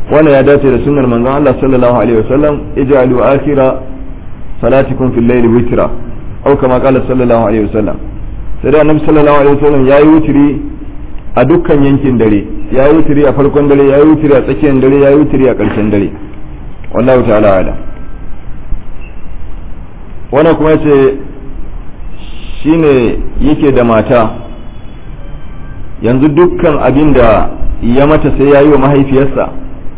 wannan ya dace da sunnar manzon Allah sallallahu alaihi wasallam ij'alu akhira salatikum fil layli witra aw kama qala sallallahu alaihi wasallam sai da annabi sallallahu alaihi wasallam yayi wutiri a dukkan yankin dare yayi wutiri a farkon dare yayi wutiri a tsakiyar dare yayi wutiri a ƙarshen dare wallahu ta'ala ala wannan kuma yace shine yake da mata yanzu dukkan abin da ya mata sai ya yi wa mahaifiyarsa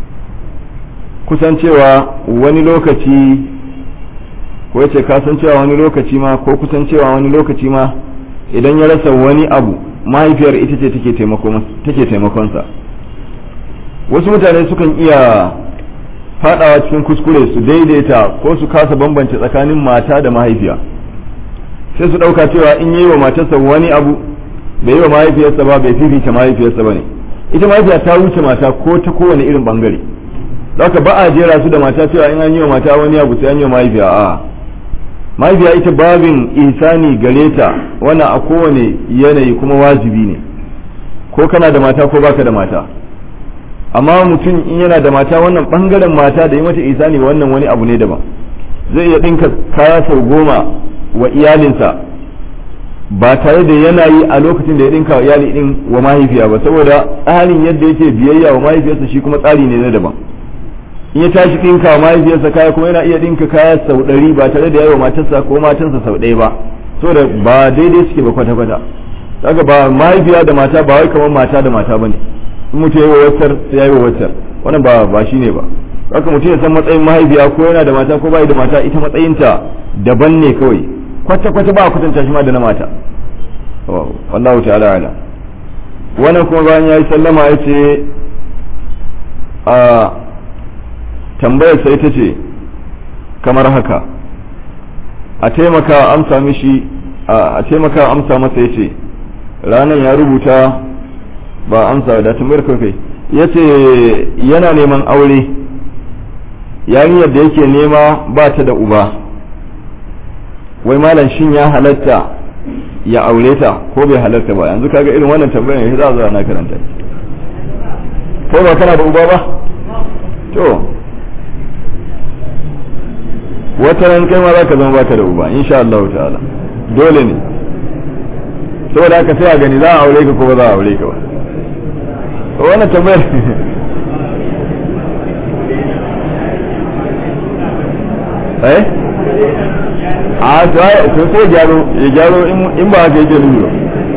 kusan cewa wani lokaci ko yace kasan cewa wani lokaci ma ko kusan cewa wani lokaci ma idan ya rasa wani abu mahaifiyar ita ce take taimakonsa wasu mutane sukan iya fadawa cikin kuskure su daidaita ko su kasa bambance tsakanin mata da mahaifiya sai su dauka cewa in yi wa matarsa wani abu bai yi wa mahaifiyarsa ba bai fifita mahaifiyarsa ba ne ita mahaifiya ta wuce mata ko ta kowane irin bangare haka ba a jera su da mata cewa in an yi wa mata wani abu sai an yi wa mahaifiya a mahaifiya ita babin ihsani gare ta wannan a kowane yanayi kuma wajibi ne ko kana da mata ko baka da mata amma mutum in yana da mata wannan bangaren mata da yi mata ihsani wannan wani abu ne daban zai iya dinka kaya sau goma wa iyalinsa ba tare da yana yi a lokacin da ya dinka wa iyali din wa mahaifiya ba saboda tsarin yadda yake biyayya wa mahaifiyarsa shi kuma tsari ne na daban in ya tashi dinka wa mahaifiyarsa kaya kuma yana iya dinka kaya sau ɗari ba tare da yayi wa matarsa ko matansa sau ɗaya ba saboda ba daidai suke ba kwata kwata daga ba mahaifiya da mata ba wai kamar mata da mata bane in mutum yayi wa waccar sai yayi wa waccar wannan ba ba shine ba haka mutum ya san matsayin mahaifiya ko yana da mata ko bai da mata ita matsayinta daban ne kawai kwata kwata ba a kwatanta shi ma da na mata wallahu ta'ala ala wannan kuma bayan yayi sallama ya ce a tambayar sai ta ce kamar haka a taimaka amsa mishi a taimaka amsa masa ya ce ranar ya rubuta ba amsa da tambayar kai ya ce yana neman aure yarinyar da yake nema ba ta da uba wai malam shin ya halatta ya aure ta ko bai halatta ba yanzu kaga irin wannan tambayar ya za a na karanta ko ba kana da uba ba to wata ran kai ma za ka zama baka da uba insha Allah ta'ala dole ne saboda haka sai a gani za a aure ka ko ba za a aure ka ba wannan tambayar eh a to sai gyaro ya gyaro in ba haka yake nufi ba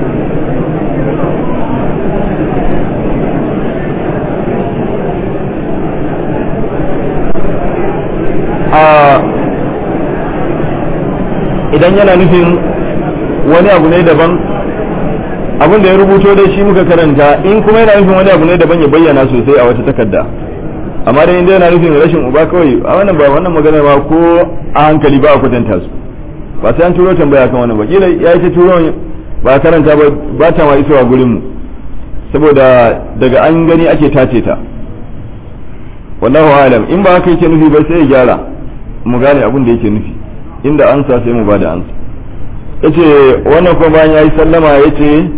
idan yana nufin wani abu ne daban abin da ya rubuto dai shi muka karanta in kuma yana nufin wani abu ne daban ya bayyana sosai a wata takarda amma dai inda yana nufin rashin uba kawai a wannan ba wannan magana ba ko a hankali ba a kwatanta su ba sai an turo tambaya kan wannan ba kila ya yi ta turo ba karanta ba ba ta ma isowa gurin mu saboda daga an gani ake tace ta wallahu alam in ba haka yake nufi ba sai ya gyara mu gane abin da yake nufi inda ansa sai mu bada ansa yace wannan kuma bayan yayi sallama yace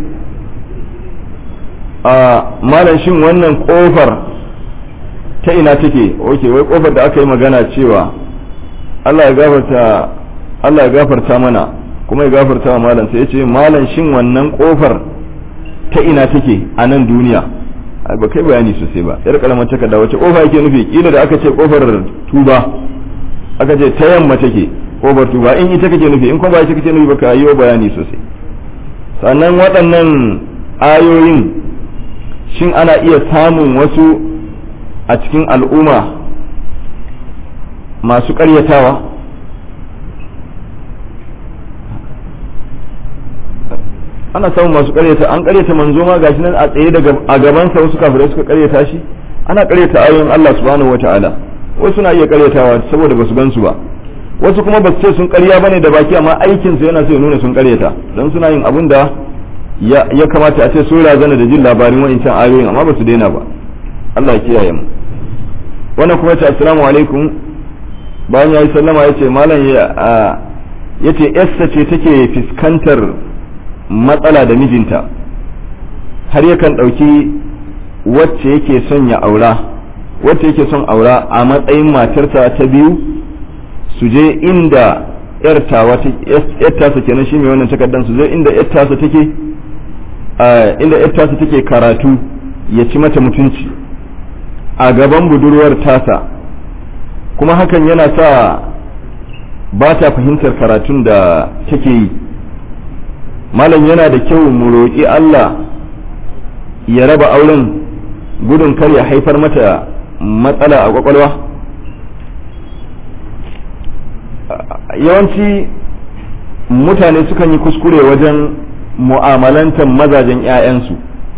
a malam shin wannan kofar ta ina take oke wai kofar da aka yi magana cewa Allah ya gafarta Allah ya gafarta mana kuma ya gafarta wa malam sai yace malam shin wannan kofar ta ina take a nan duniya ba kai bayani sosai ba yar karamar takarda wace kofa yake nufi kila da aka ce kofar tuba aka ce ta yamma take kofar tuba in ita kake nufi in kuma ba ita kake nufi ba ka yi bayani sosai sannan waɗannan ayoyin shin ana iya samun wasu a cikin al'umma masu ƙaryatawa ana samun masu ƙaryata an ƙaryata manzo ma gashi nan a tsaye daga a gabansa wasu kafirai suka ƙaryata shi ana ƙaryata ayoyin Allah subhanahu wata'ala wasu na iya ƙaryatawa saboda basu gansu ba wasu kuma basu ce sun ƙarya bane da baki amma aikin su yana so ya nuna sun ƙaryata don suna yin abin da ya kamata a ce sun razana da jin labarin wa'incan ayoyin amma basu daina ba Allah ya kiyaye mu wannan kuma ce assalamu alaikum bayan ya yi sallama ya ce malam ya ce yassa ce take fuskantar matsala da mijinta har yakan ɗauki wacce yake son ya aura wacce yake son aura a matsayin matarsa ta biyu su je inda yar tasa kenan shi mai wannan takardan su je inda yar tasa take inda yar tasa take karatu ya ci mata mutunci a gaban budurwar tasa kuma hakan yana sa ba ta fahimtar karatun da take yi malam yana da kyau mu roƙi Allah ya raba auren gudun kar ya haifar mata matsala a kwakwalwa yawanci mutane sukan yi kuskure wajen mu'amalantar mazajen 'ya'yansu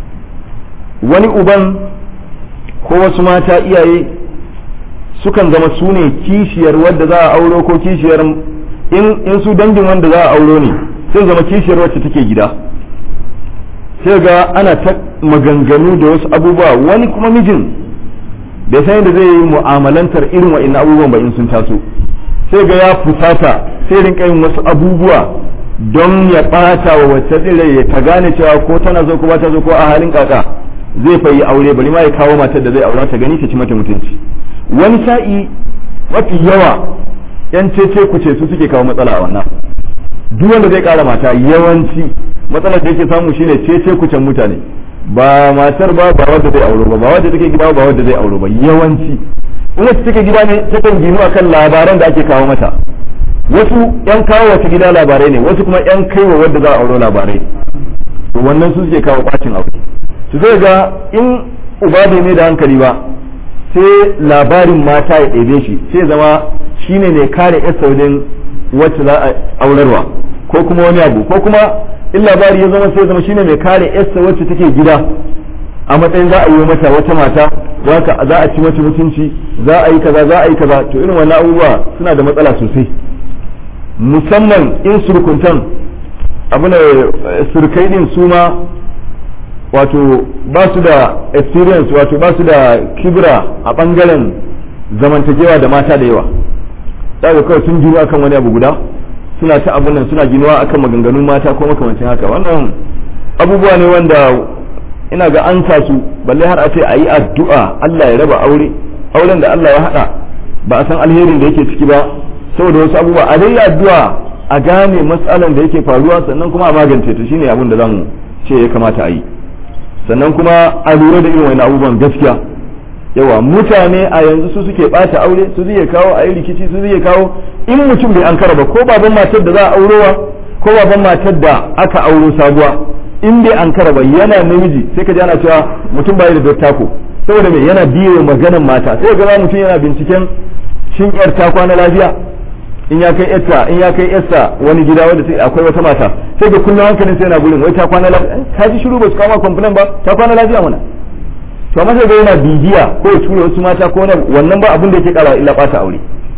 wani uban ko wasu mata iyaye sukan zama su ne kishiyar wadda za a auro ko kishiyar in su dangin wanda za a auro ne sai zama kishiyar wacce take gida sai ga ana ta maganganu da wasu abubuwa wani kuma mijin bai san yadda zai yi mu'amalantar irin wa'in abubuwan ba in sun taso sai ga ya fusata sai rinka yin wasu abubuwa don ya ɓata wa wacce tsire ya ta gane cewa ko tana zo ko ba ta zo ko a halin kaka zai fa yi aure bari ma ya kawo matar da zai aura ta gani ta ci mata mutunci wani sa'i mafi yawa yan cece kuce su suke kawo matsala a wannan duk wanda zai kara mata yawanci matsalar da yake samu shine cece kucen mutane ba matar ba ba wadda zai auro ba ba wadda take gida ba wadda zai auro ba yawanci in wacce take gida ne takan ginu akan labaran da ake kawo mata wasu yan kawo wata gida labarai ne wasu kuma yan kaiwa wadda za a auro labarai to wannan su suke kawo bacin aure su zai ga in uba bai mai da hankali ba sai labarin mata ya ɗebe shi sai zama shine ne kare yasa wajen wacce za a aurarwa ko kuma wani abu ko kuma in labari ya zama sai zama shine mai kare yasa wacce take gida a matsayin za a yi mata wata mata za a ci mata mutunci za a yi kaza za a yi kaza to irin wannan abubuwa suna da matsala sosai musamman in surkuntan abu ne surkai din su ma wato ba su da experience wato ba su da kibra a bangaren zamantakewa da mata da yawa daga kawai sun gino akan wani abu guda suna ta abun nan suna ginuwa akan maganganun mata ko makamancin haka wannan abubuwa ne wanda ina ga an sa su balle har a ce a yi addu'a Allah ya raba aure auren da Allah ya haɗa ba a san alherin da yake ciki ba saboda wasu abubuwa a dai addu'a a gane matsalan da yake faruwa sannan kuma a magance ta shine abin da zamu ce ya kamata a yi sannan kuma a lura da irin wani abubuwan gaskiya yawa mutane a yanzu su suke bata aure su zai kawo a yi rikici su zai kawo in mutum bai an ba ko baban matar da za a aurowa ko baban matar da aka auro sabuwa in bai an ba yana namiji sai ka ji ana cewa mutum bai da dottako saboda me yana biyo maganan mata sai ga mutum yana binciken shin yar ta kwana lafiya in ya kai yarta in ya kai yarsa wani gida wanda sai akwai wata mata sai ga kullum hankalin sai yana gurin wai ta kwana lafiya ka ji shiru ba su kama complain ba ta kwana lafiya mana to amma sai ga yana bibiya ko ya tura wasu mata ko wannan ba abin da yake kara illa bata aure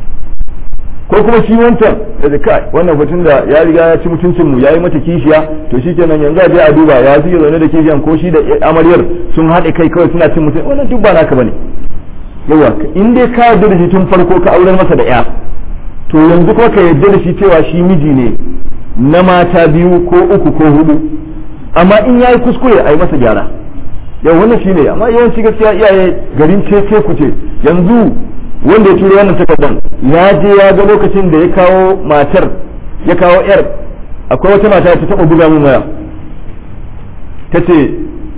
ko kuma shi wancan da da kai wannan batun da ya riga ya ci mutuncin mu yayi mata kishiya to shikenan yanzu a je a duba ya suke zaune da kishiyan ko shi da amaryar sun haɗe kai kawai suna cin mutum wannan duk ba naka bane yawa in dai ka yarda da shi tun farko ka aurar masa da ya to yanzu kuma ka yarda da shi cewa shi miji ne na mata biyu ko uku ko hudu amma in yayi kuskure a yi masa gyara yau wannan shine amma yawanci gaskiya iyaye garin ce ku ce yanzu wanda ya turo wannan takardan ya je ya ga lokacin da ya kawo matar ya kawo yar akwai wata mata ta taba buga min waya ta ce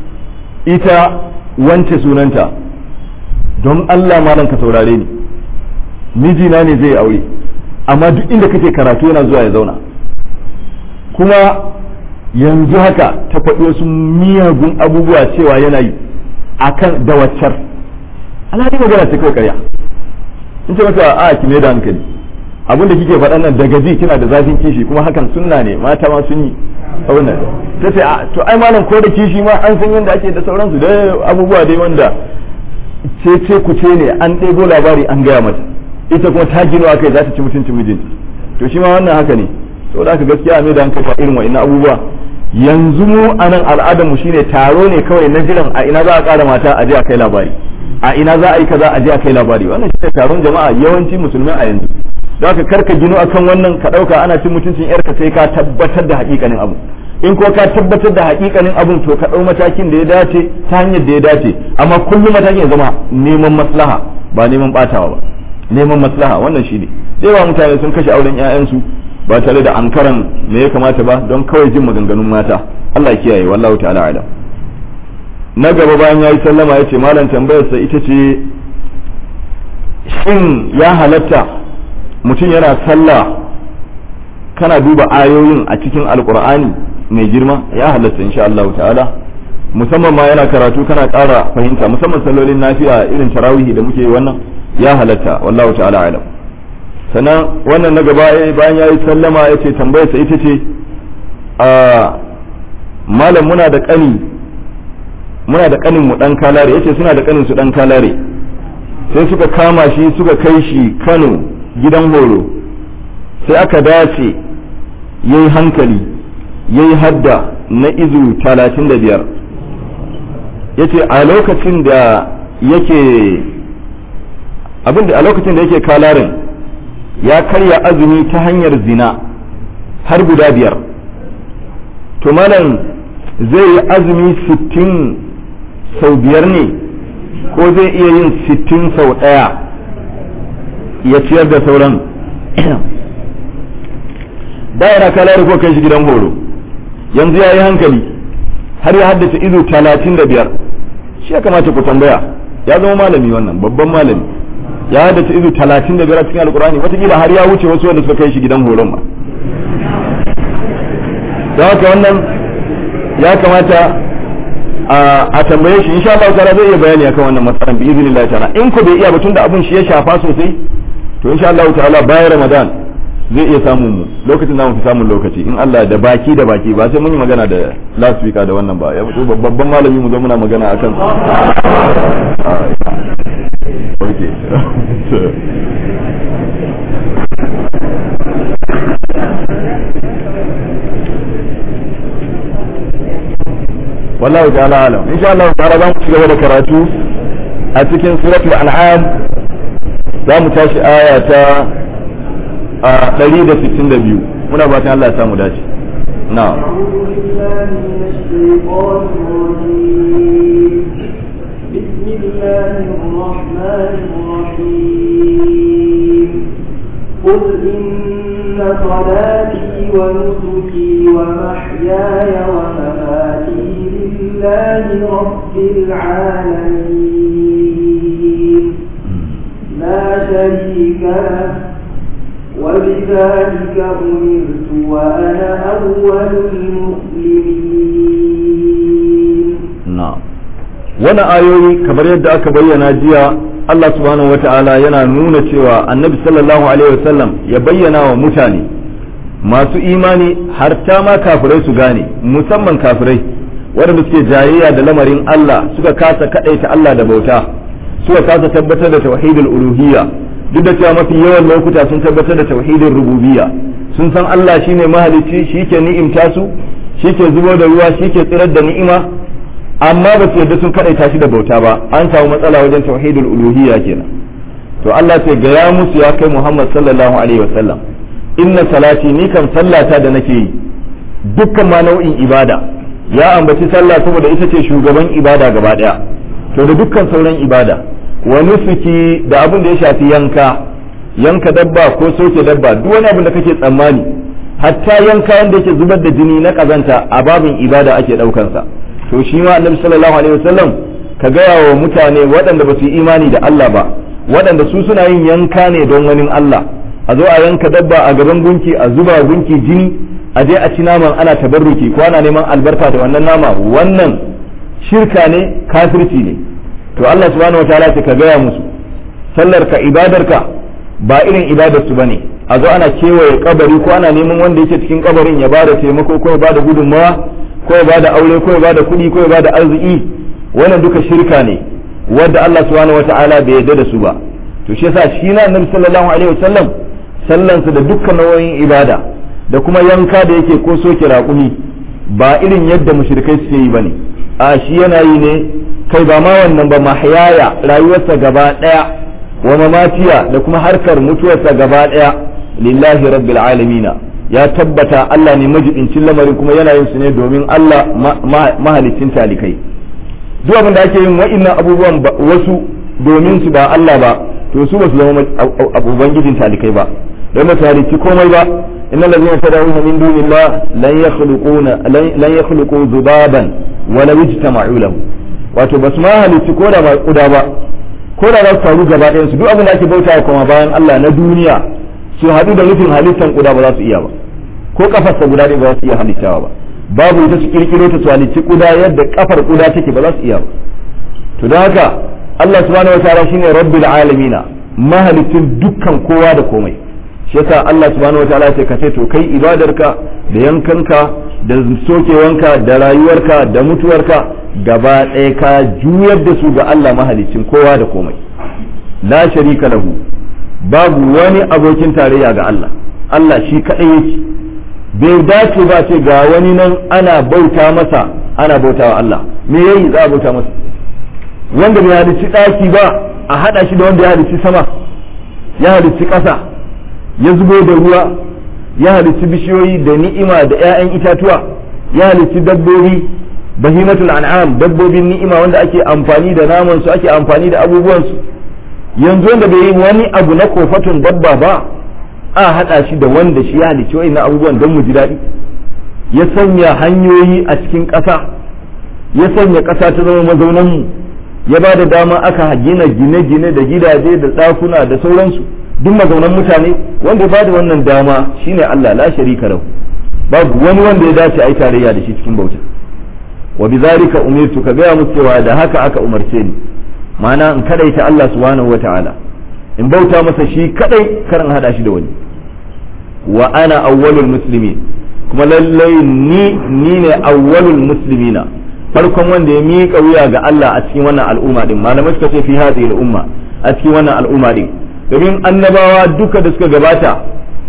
ita wance sunanta don Allah malam ka saurare ni mijina ne zai aure amma duk inda kake karatu yana zuwa ya zauna kuma yanzu haka ta faɗi wasu miyagun abubuwa cewa yana yi akan da waccar alhali magana ce kawai karya in ce masa a ki da hankali abinda kike faɗan nan daga ji kina da zafin kishi kuma hakan sunna ne mata ma sun yi abin nan ta ce to ai malam ko da kishi ma an san yadda ake da sauransu da abubuwa dai wanda ce ce ku ce ne an ɗebo labari an gaya mata ita kuma ta gino akai za ta ci mutuncin mijinta to shi ma wannan haka ne saboda haka gaskiya mai da hankali irin wa'annan abubuwa yanzu mu a nan al'adarmu shine taro ne kawai na jiran a ina za a ƙara mata a je a kai labari a ina za a yi kaza a je a kai labari wannan shine taron jama'a yawanci musulmai a yanzu don haka karka gino akan wannan ka ɗauka ana cin mutuncin yarka sai ka tabbatar da haƙiƙanin abu in ko ka tabbatar da haƙiƙanin abun to ka ɗau matakin da ya dace ta hanyar da ya dace amma kullum matakin ya zama neman maslaha ba neman ɓatawa ba neman maslaha wannan shi ne yawa mutane sun kashe auren 'ya'yansu ba tare da ankaran me ya kamata ba don kawai jin maganganun mata Allah ya kiyaye wallahu ta'ala alam na gaba bayan yayi sallama yace malam tambayarsa ita ce shin ya halatta mutum yana sallah kana duba ayoyin a cikin alkur'ani mai girma ya halatta insha Allah ta'ala musamman ma yana karatu kana ƙara fahimta musamman sallolin nafiya irin tarawihi da muke wannan ya halatta wallahu ta'ala alam sannan wannan na gaba bayan ya yi sallama ya ce tambayarsa ita ce a malam muna da ƙani muna da ƙanin mu ɗan kalare ya ce suna da ƙanin su ɗan kalare sai suka kama shi suka kai shi kano gidan horo sai aka dace ya yi hankali ya yi hadda na izu talatin da biyar ya ce a lokacin da yake abinda a lokacin da yake kalarin ya karya azumi ta hanyar zina har guda biyar to malam zai yi azumi sittin sau biyar ne ko zai iya yin sittin sau ɗaya ya ciyar da sauran yana kalari ko kai shi gidan horo yanzu ya yi hankali har ya haddace izu talatin da biyar shi ya kamata ku tambaya ya zama malami wannan babban malami ya haddace izu talatin da biyar a cikin alkurani watakila har ya wuce wasu wanda suka kai shi gidan horon ma don haka wannan ya kamata a tambaye shi insha Allah ta'ala zai iya bayani akan wannan matsalan bi iznillah ta'ala in ko bai iya ba tunda abun shi ya shafa sosai to insha Allah ta'ala bayan Ramadan zai iya samun mu lokacin da mu fi samun lokaci in Allah da baki da baki ba sai mun yi magana da last week da wannan ba ya fito babban malami mu zo muna magana akan okay wallahu ta'ala alam insha Allah ta'ala za mu ci gaba da karatu a cikin suratul an'am za mu tashi aya ta a 162 muna fatan Allah ya samu dace na'am بسم الله الرحمن الرحيم قل إن صلاتي ونسكي ومحياي ومماتي لله رب العالمين لا شريك له وبذلك أمرت وأنا أول المسلمين na'am wannan ayoyi kamar yadda aka bayyana jiya Allah subhanahu wata'ala yana nuna cewa annabi sallallahu alaihi wasallam ya bayyana wa mutane masu imani har ta ma kafirai su gane musamman kafirai waɗanda suke jayayya da lamarin Allah suka kasa kaɗaita Allah da bauta suka kasa tabbatar da tauhidul uluhiyya duk da cewa mafi yawan lokuta sun tabbatar da tauhidin rububiyya sun san Allah shine mahalicci shi ke ni'imta su shi ke zubo da ruwa shi ke tsirar da ni'ima amma ba su yarda sun kadaita shi da bauta ba an samu matsala wajen tauhidul uluhiyya kenan to Allah sai ga ya musu ya kai Muhammad sallallahu alaihi wasallam inna salati ni kan sallata da nake yi dukkan ma nau'in ibada ya ambaci sallah saboda ita ce shugaban ibada gaba daya to da dukkan sauran ibada wa nusuki da abin da ya shafi yanka yanka dabba ko soke dabba duk wani abin da kake tsammani hatta yanka wanda yake zubar da jini na kazanta a babin ibada ake daukansa to shi ma annabi sallallahu alaihi wasallam ka gaya wa mutane waɗanda ba su yi imani da Allah ba waɗanda su suna yin yanka ne don wani Allah a zo a yanka dabba a gaban gunki a zuba gunki jini a je a ci naman ana tabarruki ko ana neman albarka da wannan nama wannan shirka ne kafirci ne to Allah subhanahu wataala ce ka gaya musu sallar ka ibadar ka ba irin ibadar su bane a zo ana kewaye kabari ko ana neman wanda yake cikin kabarin ya bada taimako ko ya bada gudunmawa ko ya bada aure ko ya bada kuɗi ko ya bada arziki wannan duka shirka ne wanda Allah subhanahu wataala bai yarda da su ba to shi yasa shi na annabi sallallahu alaihi wasallam sallansa da dukkan nau'o'in ibada da kuma yanka da yake ko soke raƙumi ba irin yadda mushrikai suke yi bane a shi yana yi ne kai ba ma wannan ba mahyaya rayuwarsa gaba daya wa mamatiya da kuma harkar mutuwarsa gaba daya lillahi rabbil alamin ya tabbata Allah ne majibincin lamarin kuma yana yin su ne domin Allah mahalicin talikai duk abin da ake yin wa'annan abubuwan wasu domin su ba Allah ba to su ba su zama ubangijin talikai ba don ba halicci komai ba inna allazina tad'una min dunillah lan yakhluquna lan yakhluqu dhubaban wa law ijtama'u lahu wato ba su ma halicci ko da ba kuda ba ko da za su faru gaba ɗayan su duk abin da ake bauta kuma bayan Allah na duniya su haɗu da nufin halittan kuda ba za su iya ba ko kafarsa guda ɗaya ba za su iya halittawa ba babu ita su kirkiro ta su halicci kuda yadda kafar kuda take ba za su iya ba to don haka Allah subhanahu wa ta'ala shine rabbil alamina mahalicin dukkan kowa da komai shi yasa Allah subhanahu wa ta'ala ya ka ce to kai ibadarka da yankanka da sokewanka da rayuwarka da mutuwarka gaba ɗaya ka juyar da su ga Allah mahalicin kowa da komai la sharika lahu babu wani abokin tarayya ga Allah Allah shi kaɗai yake bai dace ba ce ga wani nan ana bauta masa ana bauta wa Allah me yayi za a bauta masa wanda bai halicci ɗaki ba a haɗa shi da wanda ya halicci sama ya halicci ƙasa ya zubo da ruwa ya halicci bishiyoyi da ni'ima da 'ya'yan itatuwa ya halicci dabbobi bahimatul an'am dabbobin ni'ima wanda ake amfani da naman su ake amfani da abubuwan su yanzu wanda bai yi wani abu na kofatun dabba ba a haɗa shi da wanda shi ya halicci wa'annan abubuwan don mu ji daɗi ya sanya hanyoyi a cikin ƙasa ya sanya ƙasa ta zama mazaunan mu ya ba da dama aka gina gine-gine da gidaje da ɗakuna da sauransu duk mazaunan mutane wanda ya ba da wannan dama shine Allah la sharika lahu babu wani wanda ya dace a yi tarayya da shi cikin bauta wa bizalika umirtu ka gaya musu cewa da haka aka umarce ni ma'ana in kadaita Allah subhanahu wata'ala in bauta masa shi kadai kar in hada shi da wani wa ana awwalul muslimin kuma lallai ni ni ne awwalul muslimina farkon wanda ya miƙa wuya ga Allah a cikin wannan al'umma din malamai suka ce fi hadhihi al'umma a cikin wannan al'umma din domin annabawa duka da suka gabata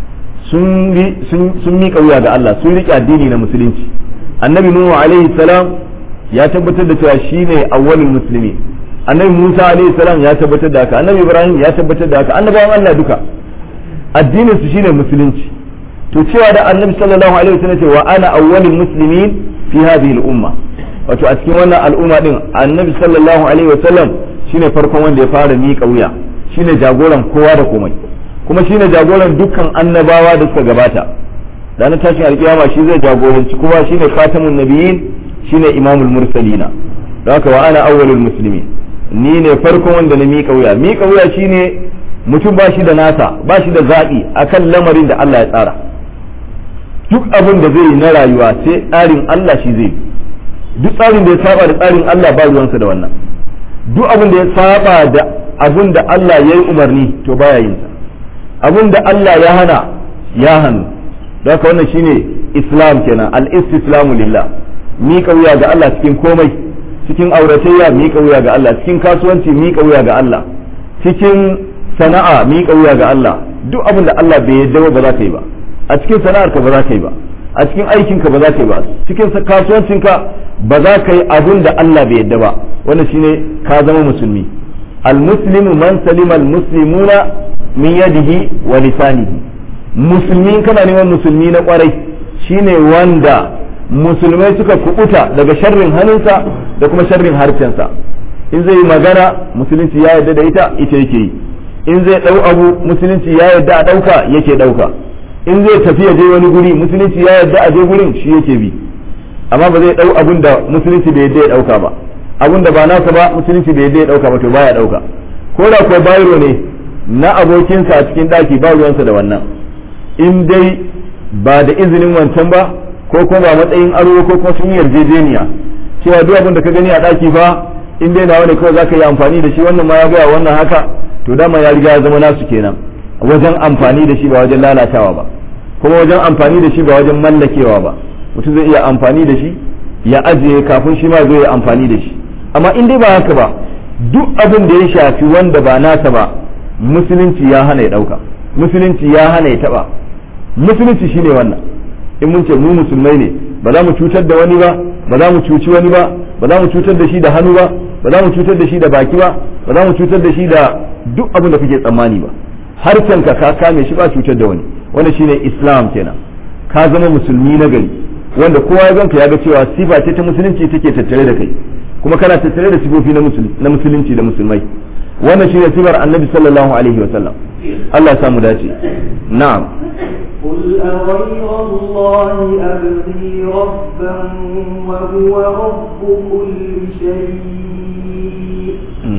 sun sun miƙa wuya ga Allah sun riƙe addini na musulunci annabi nuhu alaihi salam ya tabbatar da cewa shine awwalul muslimin annabi musa alaihi salam ya tabbatar da haka annabi ibrahim ya tabbatar da haka annabawan Allah duka addinin su shine musulunci to cewa da annabi sallallahu alaihi wasallam ce wa ana awwalul muslimin fi hadhihi al-umma wato a cikin wannan al'umma din annabi sallallahu alaihi wasallam shine farkon wanda ya fara miƙa wuya shine jagoran kowa da komai kuma shine jagoran dukkan annabawa da suka gabata ranar tashin alkiyama shi zai jagoranci kuma shine khatamun nabiyyin shine imamul mursalina don haka wa ana awwalul muslimin ni ne farkon wanda na miƙa wuya miƙa wuya shine mutum ba shi da nasa ba shi da zaɓi akan lamarin da Allah ya tsara duk abin da zai yi na rayuwa sai tsarin Allah shi zai duk tsarin da ya saba da tsarin Allah ba ruwansa da wannan duk abin da ya saba da abin da Allah ya yi umarni to baya yin sa abin da Allah ya hana ya hannu don haka wannan shine islam kenan al-istislamu lillah miƙa wuya ga Allah cikin komai cikin auratayya miƙa wuya ga Allah cikin kasuwanci miƙa wuya ga Allah cikin sana'a miƙa wuya ga Allah duk abin da Allah bai yarda ba za ka yi ba a cikin sana'ar ka ba za ka yi ba a cikin aikin ka ba za ka yi ba cikin kasuwancin ka ba za ka yi abin da Allah bai yarda ba wannan shine ka zama musulmi al-muslimu man salima al-muslimuna min yadihi wa lisanihi musulmi kana neman musulmi na kwarai shine wanda musulmai suka kubuta daga sharrin hannunsa da kuma sharrin harshensa in zai yi magana musulunci ya yarda da ita ita yake yi in zai dau abu musulunci ya yarda a dauka yake dauka in zai tafi ya je wani guri musulunci ya yarda a je gurin shi yake bi amma ba zai dau abun da musulunci bai yarda ya dauka ba abun da ba nasa ba musulunci bai yarda ya dauka ba to baya dauka ko da kuwa bayro ne na abokinsa a cikin daki ba ruwansa da wannan in dai ba da izinin wancan ba ko kuma ba matsayin aro ko kuma sun yarjejeniya cewa duk abin da ka gani a daki fa in dai nawa ne kawai zaka yi amfani da shi wannan ma ya gaya wannan haka to dama ya riga ya zama nasu kenan wajen amfani da shi ba wajen lalatawa ba kuma wajen amfani da shi ba wajen mallakewa ba mutum zai iya amfani da shi ya ajiye kafin shi ma zai yi amfani da shi amma in dai ba haka ba duk abin da ya shafi wanda ba nasa ba musulunci ya hana ya dauka musulunci ya hana ya taba musulunci shine wannan in mun ce mu musulmai ne ba za mu cutar da wani ba ba za mu cuci wani ba ba za mu cutar da shi da hannu ba ba za mu cutar da shi da baki ba ba za mu cutar da shi da duk abin da kake tsammani ba harshen ka ka kame shi ba cutar da wani wanda shine islam kenan ka zama musulmi na gari wanda kowa ya ganka ya ga cewa sifa ce ta musulunci take tattare da kai kuma kana tattare da sifofi na musulunci da musulmai wannan shine sifar annabi sallallahu alaihi wasallam Allah ya samu dace na'am قل أغير الله أبغي ربا وهو رب كل شيء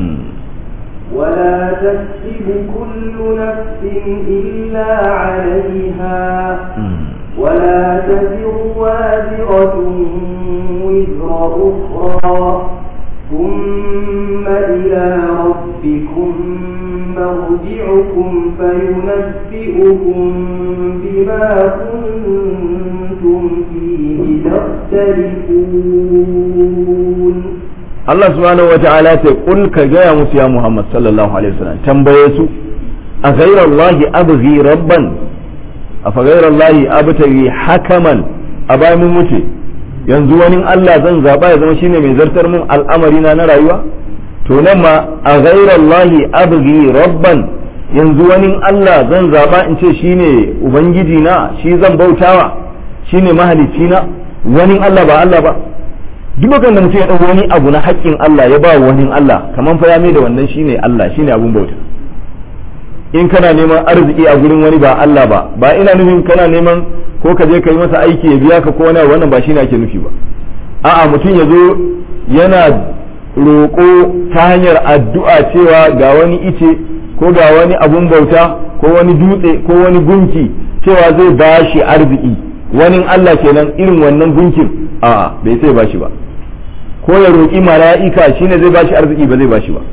ولا تكسب كل نفس إلا عليها ولا تزر وازرة وزر أخرى ثم إلى ربكم مرجعكم فينبئكم بما كنتم فيه تختلفون Allah subhanahu wa ta'ala ce kul ka gaya musu ya Muhammad sallallahu alaihi wasallam tambaye su a ghayra Allah abghi rabban a fa ghayra Allah abtaghi hakaman a bayan mun mutu yanzu wani Allah zan zaba ya zama shine mai zartar mun al'amari na na rayuwa to nan ma a ghayra Allah abghi rabban yanzu wani Allah zan zaba in ce shine ubangiji na shi zan bautawa shine mahalicci na wani Allah ba Allah ba duk lokacin da mutum ya ɗau wani abu na haƙƙin Allah ya ba wani Allah kamar fa ya mai da wannan shine Allah shine abun bauta in kana neman arziki a gurin wani ba Allah ba ba ina nufin kana neman ko ka je ka yi masa aiki ya biya ka ko wani wannan ba shine ake nufi ba a'a mutum ya zo yana roƙo ta hanyar addu'a cewa ga wani ice ko ga wani abun bauta ko wani dutse ko wani gunki cewa zai ba shi arziki wani Allah kenan irin wannan gunkin a'a bai sai ba shi ba ko ya roƙi mala'ika shine zai bashi arziki ba zai bashi ba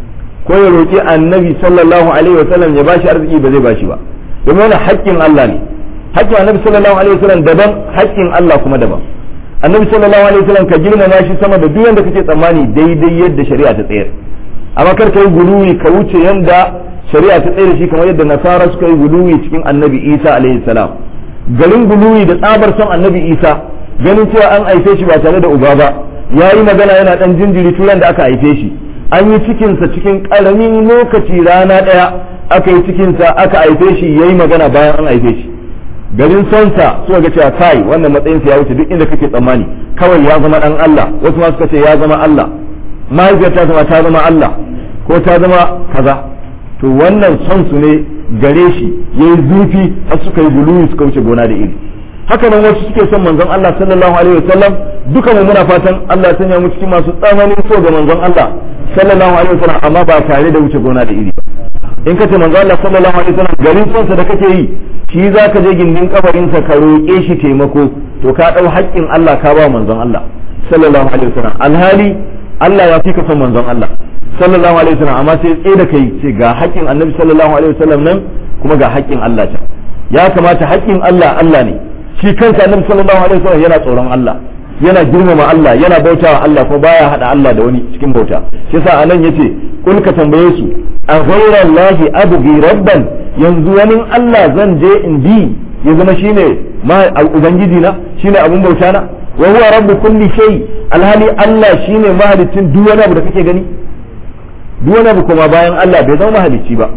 ko ya roƙi annabi sallallahu alaihi wasallam ya bashi arziki ba zai bashi ba domin wannan haƙƙin Allah ne haƙƙin annabi sallallahu alaihi wasallam daban haƙƙin Allah kuma daban annabi sallallahu alaihi wasallam ka girmama shi sama da duk yanda kake tsammani daidai yadda shari'a ta tsayar amma kar ka yi guluwi ka wuce yanda shari'a ta tsayar shi kamar yadda nasara suka yi guluwi cikin annabi Isa alaihi salam garin guluwi da tsabar son annabi Isa ganin cewa an haife shi ba tare da uba ba ya yi magana yana dan jinjiri turan da aka haife shi an yi cikinsa cikin ƙaramin lokaci rana ɗaya aka yi cikinsa aka haife shi ya yi magana bayan an haife shi garin sonsa suka ga cewa kai wannan matsayinsa ya wuce duk inda kake tsammani kawai ya zama ɗan Allah wasu ma suka ce ya zama Allah mahaifiyar ta zama ta zama Allah ko ta zama kaza to wannan son su ne gare shi ya yi zufi har suka yi guluwi suka wuce gona da iri haka nan wasu suke son manzon Allah sallallahu alaihi wasallam duka mu muna fatan Allah ya sanya mu cikin masu tsananin so ga manzon Allah sallallahu alaihi wasallam amma ba tare da wuce gona da iri ba in kace manzon Allah sallallahu alaihi wasallam garin son sa da kake yi shi zaka je gindin kabarin sa ka roƙe shi taimako to ka dau haƙƙin Allah ka ba manzon Allah sallallahu alaihi wasallam alhali Allah ya fi ka son manzon Allah sallallahu alaihi wasallam amma sai tsaye da kai ce ga haƙƙin Annabi sallallahu alaihi wasallam nan kuma ga haƙƙin Allah can ya kamata haƙƙin Allah Allah ne shi kansa annabi sallallahu alaihi wasallam yana tsoron Allah yana girmama Allah yana bautawa Allah ko baya hada Allah da wani cikin bauta shi yasa anan yace kul ka tambaye su a ghayra Allah abghi rabban yanzu wani Allah zan je in bi ya zama shine ma ubangiji na shine abun bauta na wa huwa rabbu kulli shay alhali Allah shine mahalicin duk wani abu da kake gani duk wani abu kuma bayan Allah bai zama mahalicci ba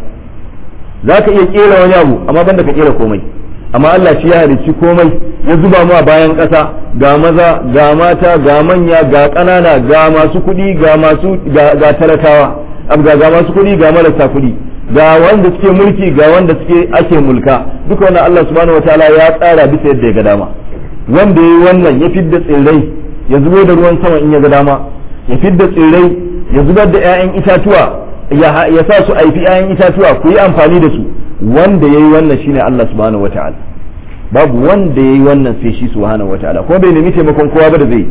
zaka iya kera wani abu amma banda ka kera komai amma Allah shi ya halicci komai ya zuba mu a bayan ƙasa ga maza ga mata ga manya ga ƙanana ga masu kuɗi ga masu ga talakawa ga ga masu kuɗi ga marasa kuɗi ga wanda suke mulki ga wanda suke ake mulka duka wannan Allah subhanahu wataala ya tsara bisa yadda ya ga dama wanda yayi wannan ya fidda tsirrai ya zubo da ruwan sama in ya ga dama ya fidda tsirrai ya zubar da 'ya'yan itatuwa ya sa su aifi 'ya'yan itatuwa ku yi amfani da su wanda yayi wannan shine Allah subhanahu wataala babu wanda yayi wannan sai shi subhanahu wataala kuma bai nemi taimakon kowa ba da zai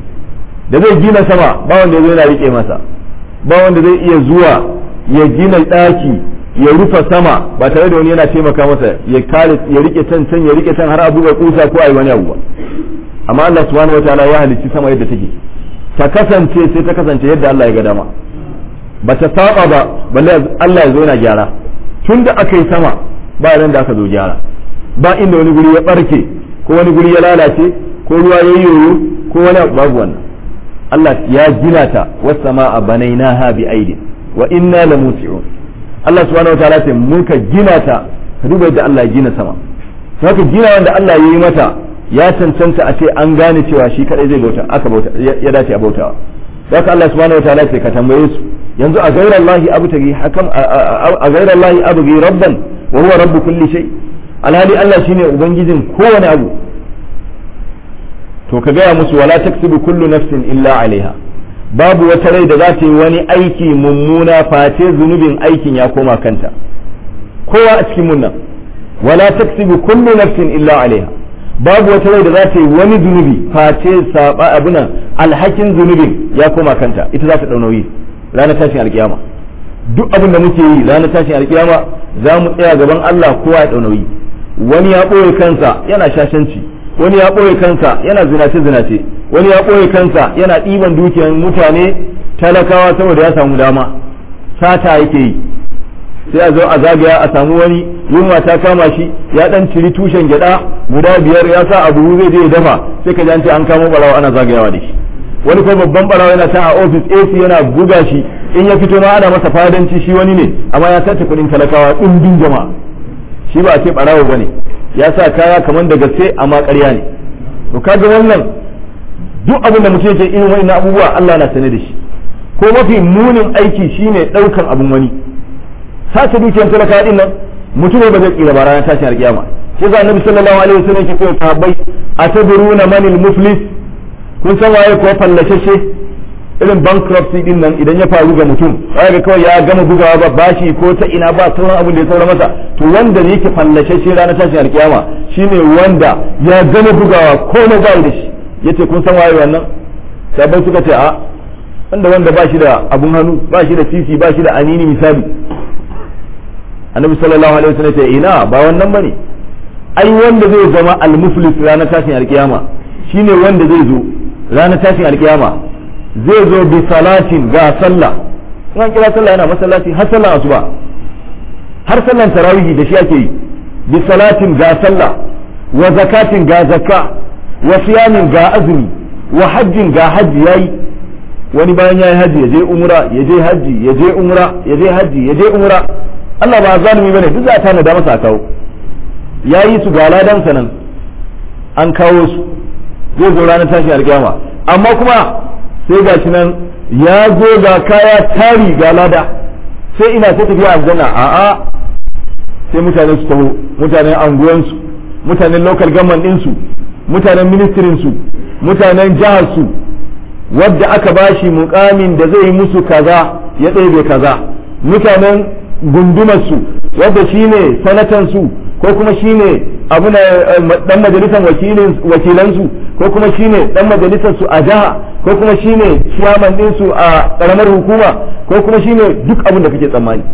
da zai gina sama ba wanda zai yana rike masa ba wanda zai iya zuwa ya gina daki ya rufe sama ba tare da wani yana taimaka masa ya kare ya rike can can ya rike can har abu ga kusa ko ayi wani abu ba amma Allah subhanahu wataala ya halicci sama yadda take ta kasance sai ta kasance yadda Allah ya ga dama ba ta saba ba balle Allah ya zo yana gyara tun da aka yi sama ba ran da aka zo gyara ba inda wani guri ya barke ko wani guri ya lalace ko ruwa ya yi yoyo ko wani babu wannan Allah ya gina ta wasama a banainaha bi aidin wa inna la musi'un Allah subhanahu wataala ce muka gina ta ka duba yadda Allah ya gina sama haka gina wanda Allah ya yi mata ya cancanta a ce an gane cewa shi kadai zai bauta aka bauta ya dace a bautawa haka Allah subhanahu wataala ce ka tambaye su yanzu a gairar Allah abtagi hakam a gairar Allah abgi rabban wa huwa rabbu kulli shay alhali Allah shine ubangijin kowane abu to ka gaya musu wala taksibu kullu nafsin illa alaiha babu wata rai da za ta yi wani aiki mummuna face zunubin aikin ya koma kanta kowa a cikin munnan wala taksibu kullu nafsin illa alaiha babu wata rai da za ta yi wani zunubi face saba abuna alhakin zunubin ya koma kanta ita za ta dau nauyi ranar tashin alkiyama duk abin da muke yi ranar tashin alkiyama za mu tsaya gaban Allah kowa ya dau nauyi wani ya ɓoye kansa yana shashanci wani ya ɓoye kansa yana zinace zinace wani ya ɓoye kansa yana ɗiban dukiyar mutane talakawa saboda ya samu dama sata yake yi sai a zo a zagaya a samu wani yunwa ta kama shi ya dan ciri tushen gyada guda biyar ya sa abu zai je ya dafa sai ka ji an ce an kamo barawa ana zagayawa da shi wani kuma babban barawa yana ta a ofis AC yana buga shi in ya fito ma ana masa fadanci shi wani ne amma ya sace kuɗin talakawa ɗumbin jama'a shi ba a ce barawo bane ya sa kaya kamar da gaske amma ƙarya ne to kaga wannan duk abin da mutum yake irin wa'annan abubuwa Allah na sane da shi ko mafi munin aiki shine ɗaukan abin wani sace dukiyar talaka din nan mutum ba zai tsira ba ranar tashin alkiyama shi ga annabi sallallahu alaihi wasallam yake cewa sahabbai atadruna manil muflis kun san waye ko fallashashe irin bankruptcy din nan idan ya faru ga mutum ga kawai ya gama bugawa ba bashi ko ta ina ba sauran abin da ya saura masa to wanda ne yake fallashashe ranar tashin alkiyama shine wanda ya gama bugawa komai ba da shi yace kun san waye wannan sabai suka ce a wanda wanda ba shi da abun hannu ba shi da sisi ba shi da anini misali annabi sallallahu alaihi wasallam ce ina ba wannan bane ai wanda zai zama al-muflis ranar tashin alkiyama shine wanda zai zo ranar tashin alkiyama zai zo bi salatin ga sallah in an kira sallah yana masallaci har sallah asuba har sallan tarawih da shi ake yi bi salatin ga sallah wa zakatin ga zakka wa siyamin ga azumi wa hajjin ga hajji yayi wani bayan yayi hajji ya je umra ya je hajji ya je umra ya je hajji ya je umra Allah ba zalimi bane duk za ta nada masa kawo yayi su ga ladan nan an kawo su zai zo ranar tashi alkiyama amma kuma sai ga shi nan ya zo ga kaya tari ga lada sai ina ta tafiya aljanna a'a sai mutane su taho mutanen anguwansu mutanen local government ɗinsu mutanen ministrin su mutanen jihar su wadda aka bashi mukamin da zai yi musu kaza ya ɗebe kaza mutanen gundumarsu wadda shine sanatansu ko kuma shine abuna dan majalisar wakilansu ko kuma shine dan majalisar su a jiha ko kuma shine chairman din su a karamar hukuma ko kuma shine duk abin da kake tsammani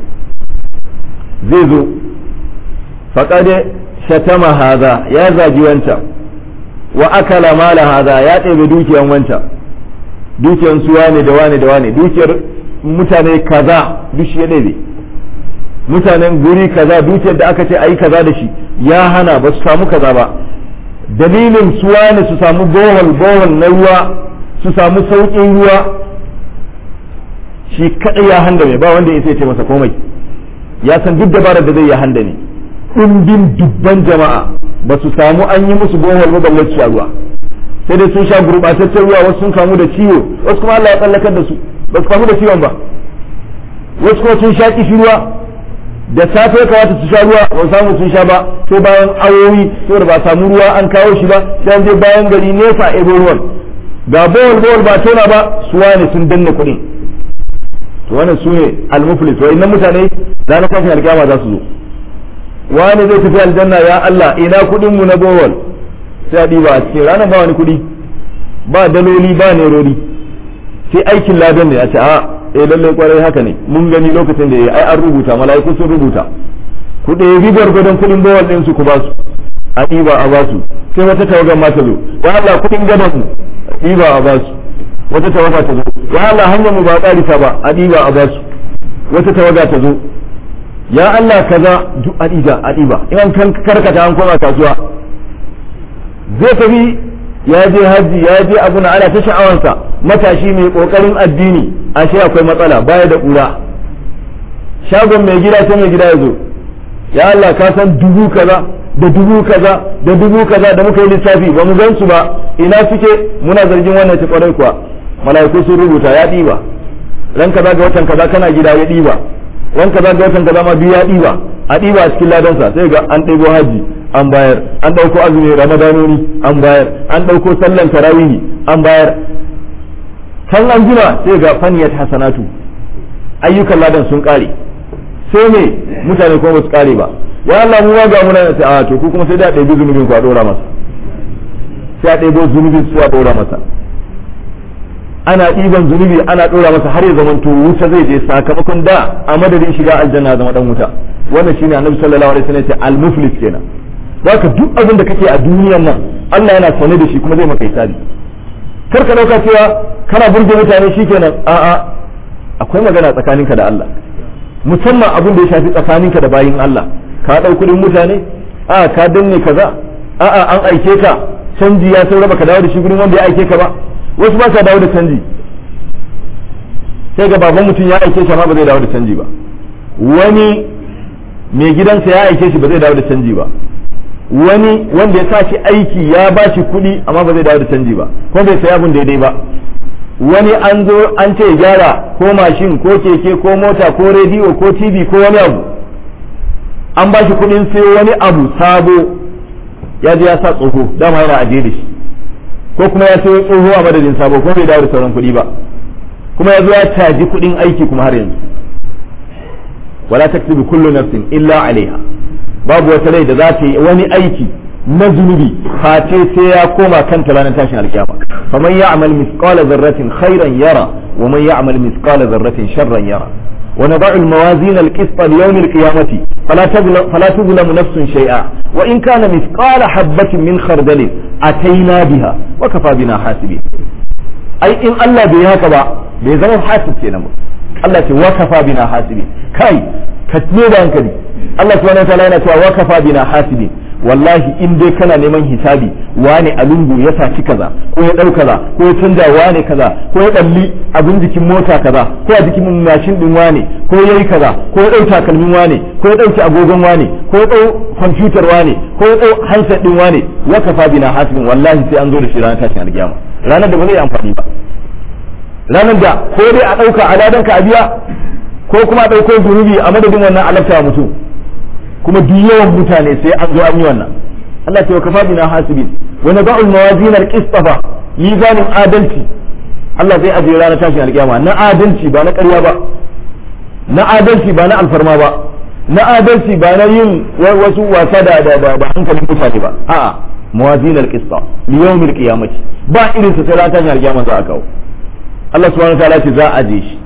zai zo faqad shatama hadha ya zagi wancan wa akala mala hadha ya ɗebe dukiyan wancan dukiyan su wane da wane da wane dukiyar mutane kaza duk shi ya ɗebe mutanen guri kaza dukiyar da aka ce a yi kaza da shi ya hana ba su samu kaza ba dalilin su wane su samu bohol bohol na ruwa su samu sauƙin ruwa shi kaɗai ya handa mai ba wanda ya ce masa komai ya san duk dabarar da zai ya handa ne ɗumbin dubban jama'a ba su samu an yi musu bohol ba balle su ruwa sai dai sun sha gurɓataccen ruwa wasu sun kamu da ciwo wasu kuma Allah ya tsallakar da su ba su kamu da ciwon ba wasu kuma sun sha kishi ruwa da safe kamata su sha ruwa ba samu sun sha ba sai bayan awowi saboda ba samu ruwa an kawo shi ba sai an je bayan gari nesa a ebo ruwan ga bawal bawal ba tona ba suwa ne sun danna kuɗin to wannan su ne almuflis wa innan mutane ranar kafin alkiyama za su zo wani zai tafi aljanna ya Allah ina kuɗin mu na bawal sai a ɗiba a cikin ranar ba wani kuɗi ba daloli ba nerori sai aikin ladan ne a ce a eh lallai kwarai haka ne mun gani lokacin da ya ai an rubuta mala'iku sun rubuta ku ɗebi gwargwadon kuɗin bawal ɗin su ku ba su a ɗiba a ba su sai wata tawagar ma ta zo ya Allah kuɗin gadon mu a ɗiba a ba su wata tawaga ta zo ya Allah hanyar mu ba ƙarisa ba a ɗiba a ba su wata tawaga ta zo ya Allah kaza duk a ɗiba a ɗiba in an karkata an koma kasuwa zai tafi ya je hajji ya je abu na ana ta sha'awansa matashi mai kokarin addini ashe akwai matsala baya da ƙura shagon mai gida sai mai gida ya zo ya Allah ka san dubu kaza da dubu kaza da dubu kaza da muka yi lissafi ba mu gan su ba ina suke muna zargin wannan ta kwarai kuwa mala'iku sun rubuta ya ɗiba ran kaza ga watan kaza kana gida ya ɗiba ran kaza ga watan kaza ma biyu ya ɗiba a ɗiba a cikin ladansa sai ga an ɗebo haji an bayar an ɗauko azumi ramadanoni an bayar an ɗauko sallan tarawihi an bayar can an jima sai ga faniyat hasanatu ayyukan ladan sun ƙare sai me mutane kuma ba su ƙare ba ya Allah mu ga muna a to ku kuma sai da ɗebi zunubin ku a ɗora masa sai a ɗebo zunubin su a ɗora masa ana ɗiban zunubi ana ɗora masa har ya zamanto wuta zai je sakamakon da a madadin shiga aljanna zama dan wuta wannan shine annabi sallallahu alaihi wasallam ya ce al-muflis kenan zaka duk abin da kake a duniyan nan Allah yana sane da shi kuma zai maka hisabi kar ka dauka cewa kana burge mutane shikenan a'a akwai magana tsakaninka da Allah musamman abin da ya shafi tsakaninka da bayin Allah ka dau kudin mutane a ka danne kaza a'a an aike ka canji ya saura baka dawo da shi gurin wanda ya aike ka ba wasu ba sa dawo da canji sai ga baban mutum ya aike shi amma ba zai dawo da canji ba wani mai gidansa ya aike shi ba zai dawo da canji ba wani wanda ya sa shi aiki ya ba shi kuɗi amma ba zai dawo da canji ba ko bai saya abin daidai ba wani an zo an ce gyara ko mashin ko keke ko mota ko rediyo ko tv ko wani abu an ba shi kuɗin sai wani abu sabo ya je ya sa tsoho dama yana ajiye da shi ko kuma ya sayo tsoho a madadin sabo ko bai dawo da sauran kuɗi ba kuma ya zo ya caji kuɗin aiki kuma har yanzu wala taktubu kullu nafsin illa alaiha babu wata rai da za ta yi wani aiki na zunubi face sai ya koma kanta ranar tashin alkiyama faman ya'mal mithqala dharratin khairan yara wa man ya'mal mithqala dharratin sharran yara ونضع الموازين القسط ليوم القيامة فلا تظلم, فلا تظلم نفس شيئا وإن كان مثقال حبة من خردل أتينا بها وكفى بنا حاسبين أي إن الله بهكذا بيزمن حاسب كينا الله وكفى بنا حاسبين كاي كتنو بانكدي Allah subhanahu wataala yana cewa wa kafa bina hasibi wallahi in dai kana neman hisabi wane a lungu ya saci kaza ko ya dau kaza ko ya canja wane kaza ko ya dalli abin jikin mota kaza ko a jikin mashin din wane ko yayi kaza ko ya dau takalmin wane ko ya dauki agogon wane ko ya dau kwamfutar wane ko ya dau handset din wane wa kafa bina hasibin wallahi sai an zo da shi ranar tashin alkiyama ranar da ba zai amfani ba ranar da ko dai a dauka aladanka a biya ko kuma a dauko zunubi a madadin wannan alafta mutum kuma duk yawan mutane sai an zo an yi wannan Allah ce wa kafa bina hasibin wa nada'u al-mawazin al-qist fa mizanin adalci Allah zai ajiye ranar tashin alkiyama na adalci ba na ƙarya ba na adalci ba na alfarma ba na adalci ba na yin wasu wasa da da da hankalin mutane ba a'a mawazin al-qist li yawm al-qiyamati ba irin sa sai ranar tashin alkiyama za a kawo Allah subhanahu wa ta'ala ce za a aje shi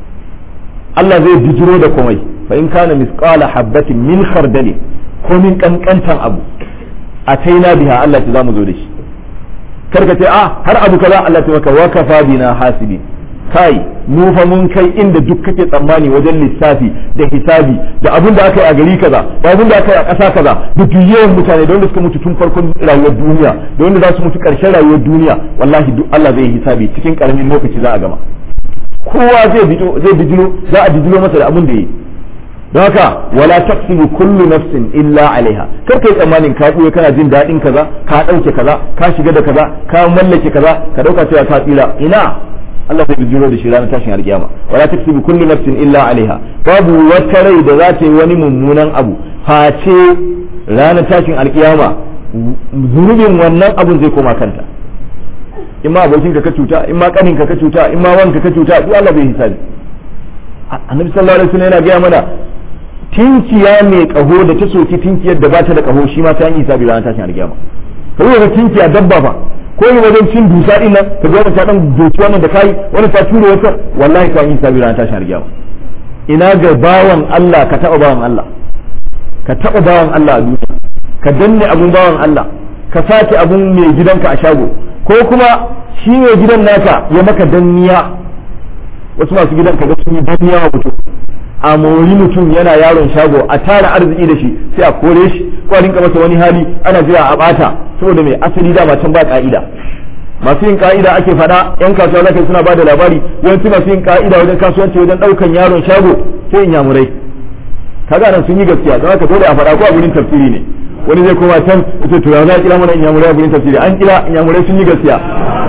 Allah zai bijiro da komai fa in kana misqala habatin min khardali ko min kankantan abu ataina biha Allah ta zamu zo da shi karka ce a har abu kaza Allah ta maka wakafa bina hasibi kai mu fa mun kai inda duk kake tsammani wajen lissafi da hisabi da abin da aka yi a gari kaza da abin da aka yi a ƙasa kaza da duk yawan mutane da wanda suka mutu tun farkon rayuwar duniya da wanda za su mutu ƙarshen rayuwar duniya wallahi duk Allah zai yi hisabi cikin ƙaramin lokaci za a gama kowa zai zai bijiro za a bijiro masa da abin da yi don haka wala taksibu kullu nafsin illa alaiha kar kai tsammanin ka buye kana jin daɗin kaza ka ɗauke kaza ka shiga da kaza ka mallake kaza ka ɗauka cewa ka tsira ina Allah zai bijiro da shi ranar tashin alkiyama wala taksibu kullu nafsin illa alaiha babu wata rai da za ta yi wani mummunan abu face ranar tashin alkiyama zunubin wannan abun zai koma kanta in ma abokin ka ka cuta in ma kanin ka ka cuta in ma wanka ka cuta duk Allah bai hisabi annabi sallallahu alaihi wasallam yana gaya mana tinkiya mai kaho da ta soki tinkiyar da ba ta da kaho shi ma ta yi hisabi ranar tashin alkiyama kai ga tinkiya dabba fa ko yi wajen cin dusa din nan ka ga ta dan doki wannan da kai wani ta tura wata wallahi ka yi hisabi ranar tashin alkiyama ina ga bawan Allah ka taba bawan Allah ka taba bawan Allah a duniya ka danne abun bawan Allah ka sace abun mai gidanka a shago ko kuma shi mai gidan naka ya maka danniya wasu masu gidan kaga sun yi danniya wa mutum a mori mutum yana yaron shago a tara arziki da shi sai a kore shi ko a rinka masa wani hali ana jira a bata saboda mai asali dama can ba ka'ida masu yin ka'ida ake faɗa yan kasuwa zaka suna bada labari yawanci masu yin ka'ida wajen kasuwanci wajen ɗaukan yaron shago sai in yamurai kaga nan sun yi gaskiya don haka dole a faɗa ko a gurin tafsiri ne wani zai koma can ita to ya za a kira mana inyamurai a gurin tafsiri an kira inyamurai sun yi gaskiya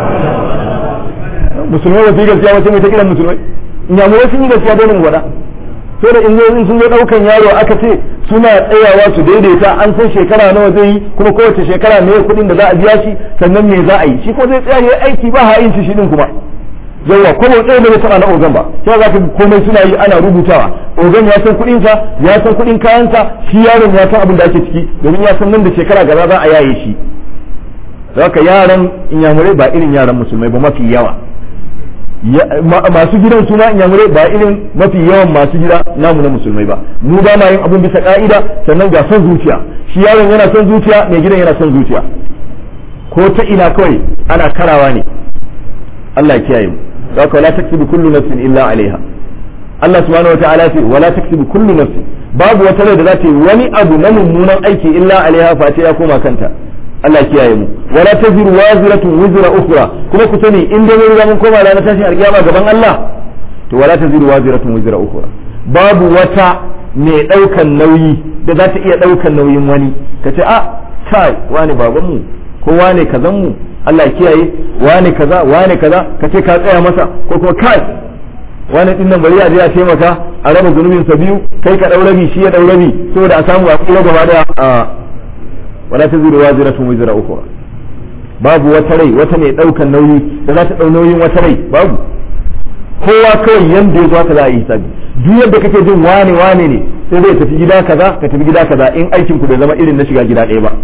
musulmai ba su yi gaskiya ba sai mai ta kiran musulmai inyamurai sun yi gaskiya dole mu faɗa sai da in sun zo ɗaukan yaro aka ce suna tsayawa su daidaita an san shekara nawa zai yi kuma kowace shekara me kuɗin da za a biya shi sannan me za a yi shi ko zai tsaya ya aiki ba ha'in shi din kuma yawa ko ba ɗaya bai taɓa na ogan ba sai za ka komai suna yi ana rubutawa ogan ya san kuɗin sa ya san kuɗin kayansa shi yaron ya san abin da ake ciki domin ya san nan da shekara gaba za a yaye shi haka yaran inyamurai ba irin yaran musulmai ba mafi yawa masu gidan suna inyamurai ba irin mafi yawan masu gida namu na musulmai ba mu ba ma yin abin bisa ka'ida sannan ga son zuciya shi yaron yana son zuciya mai gidan yana son zuciya ko ta ina kawai ana karawa ne Allah ya kiyaye mu haka wala taktubu kullu nafsin illa alaiha Allah subhanahu wataala ce wala taktubu kullu nafsin babu wata rai da za ta yi wani abu na mummunan aiki illa alaiha face ya koma kanta Allah kiyaye mu wala taziru waziratun wizra ukhra kuma ku sani in dai mun mun koma ranar tashin alkiyama gaban Allah to wala taziru waziratun wizra ukhra babu wata mai daukan nauyi da za ta iya daukan nauyin wani ka ce a kai wani baban mu ko wane kazan mu Allah kiyaye wane kaza wane kaza ka ce ka tsaya masa ko kuma kai wani din nan bari a je a taimaka a raba zunubin sa biyu kai ka dau rabi shi ya dau rabi saboda a samu a kula gaba daya wala taziru waziratun wizra ukhra babu wata rai wata mai daukan nauyi da za ta dau nauyin wata rai babu kowa kawai yanda ya zo haka za a yi hisabi duk yadda kake jin wane wane ne sai zai tafi gida kaza ka tafi gida kaza in aikin ku bai zama irin na shiga gida ɗaya ba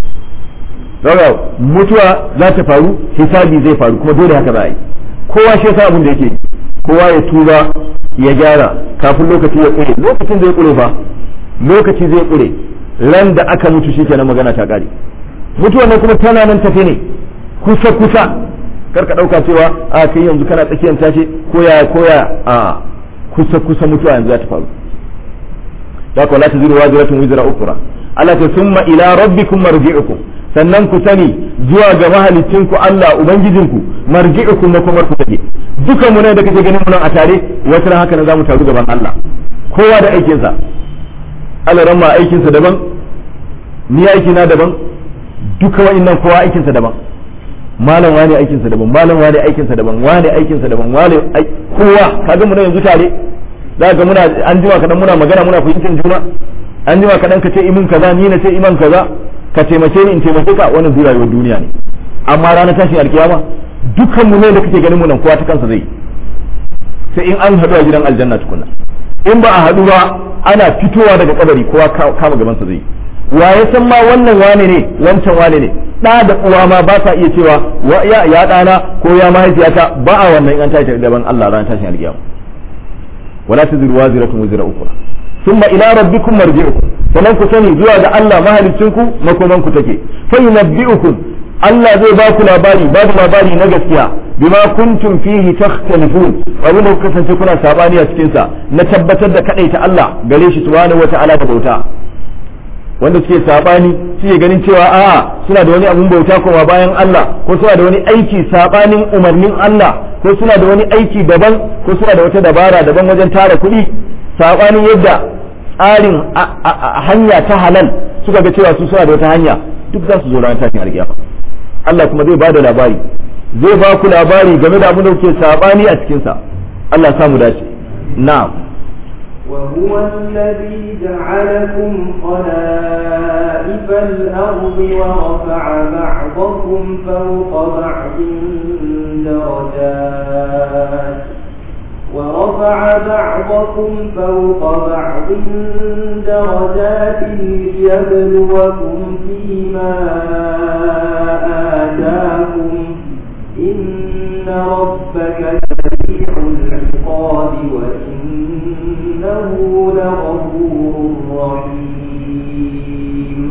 daga mutuwa za ta faru hisabi zai faru kuma dole haka za a yi kowa shi yasa abin da yake kowa ya tuba ya gyara kafin lokaci ya kure lokacin zai kure fa lokaci zai kure ran da aka mutu shi kenan magana ta kare mutuwa nan kuma tana nan tafe ne kusa kusa kar ka dauka cewa a kai yanzu kana tsakiyar tashi ko ya ko ya a kusa kusa mutuwa yanzu za ta faru da ko la taziru waziratun wizra ukra Allah ta summa ila rabbikum marji'ukum sannan ku sani zuwa ga mahalicinku Allah ubangijinku marji'ukum na kuma ku take dukan mu ne da kake ganin mu nan a tare wata haka ne zamu taru gaban Allah kowa da aikinsa Allah ran ma aikinsa daban ni aiki na daban duka wa'annan kowa aikinsa daban malam wani aikinsa daban malam wani aikinsa daban wani aikinsa daban wani kowa kaga mu ne yanzu tare za ga muna an jima kadan muna magana muna fahimtar juna an jima kadan ka ce imin kaza ni na ce iman kaza ka taimake ni in taimake ka wannan zai rayuwar duniya ne amma ranar tashin alkiyama dukkan mu ne da kake ganin mu nan kowa ta kansa zai sai in an haɗu a gidan aljanna tukunna in ba a haɗu ba ana fitowa daga kabari kowa kama gaban sa zai wa ya san ma wannan wane ne wancan wane ne da da uwa ma ba sa iya cewa ya ya dana ko ya mahaifiyata ba a wannan in an tashi gaban Allah ranar tashin alkiyama wala taziru waziratun wazira ukra thumma ila rabbikum marji'ukum sannan ku sani zuwa ga Allah mahalicinku makoman ku take fa yunabbi'ukum Allah zai ba ku labari babu labari na gaskiya bima kuntum fihi takhtalifun abin da kuka kasance kuna sabani a cikin sa na tabbatar da kadaita Allah gare shi subhanahu wata'ala da bauta wanda suke sabani suke ganin cewa a'a suna da wani abun bauta kuma bayan Allah ko suna da wani aiki sabanin umarnin Allah ko suna da wani aiki daban ko suna da wata dabara daban wajen tara kuɗi sabanin yadda tsarin hanya ta halal suka ga cewa su suna da wata hanya duk za su zo ranar tashin alkiyama Allah kuma zai bada labari zai ba ku labari game da abin da kuke sabani a cikin sa Allah samu dace na'am وهو الذي جعلكم خلائف الأرض ورفع بعضكم فوق بعض درجات ورفع بعضكم فوق بعض درجات ليبلوكم فيما آتاكم إن ربك سريع العقاب وإنه لغفور رحيم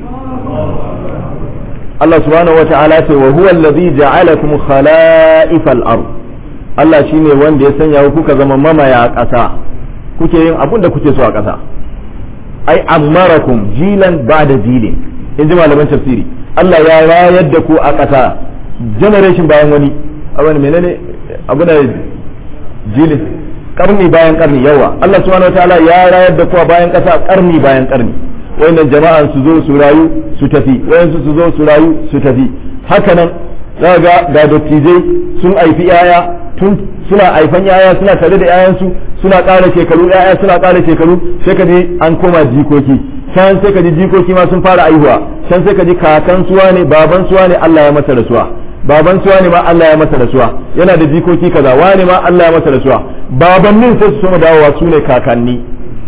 Allah subhanahu wata'ala ce wa huwa allazi ja'alakum khala'ifal ard Allah shine wanda ya sanya ku kuka zama mamaya ƙasa kuke yin abun da kuke so a ƙasa ai ammarakum jilan ba'da jilin in ji malaman tafsiri Allah ya rayar da ku a ƙasa generation bayan wani abin menene abu da jilin karni bayan karni yawa Allah subhanahu wataala ya rayar da ku a bayan ƙasa karni bayan karni wayannan jama'an su zo su rayu su tafi wayansu su zo su rayu su tafi haka nan za ga ga dattijai sun haifi yaya tun suna haifan yaya suna tare da yayansu suna ƙara shekaru yaya suna ƙara shekaru sai ka ji an koma jikoki can sai ka ji jikoki ma sun fara aihuwa can sai ka ji kakan suwa ne baban suwa ne Allah ya masa rasuwa baban suwa ne ma Allah ya masa rasuwa yana da jikoki kaza wane ma Allah ya masa rasuwa babannin sai su soma dawowa su ne kakanni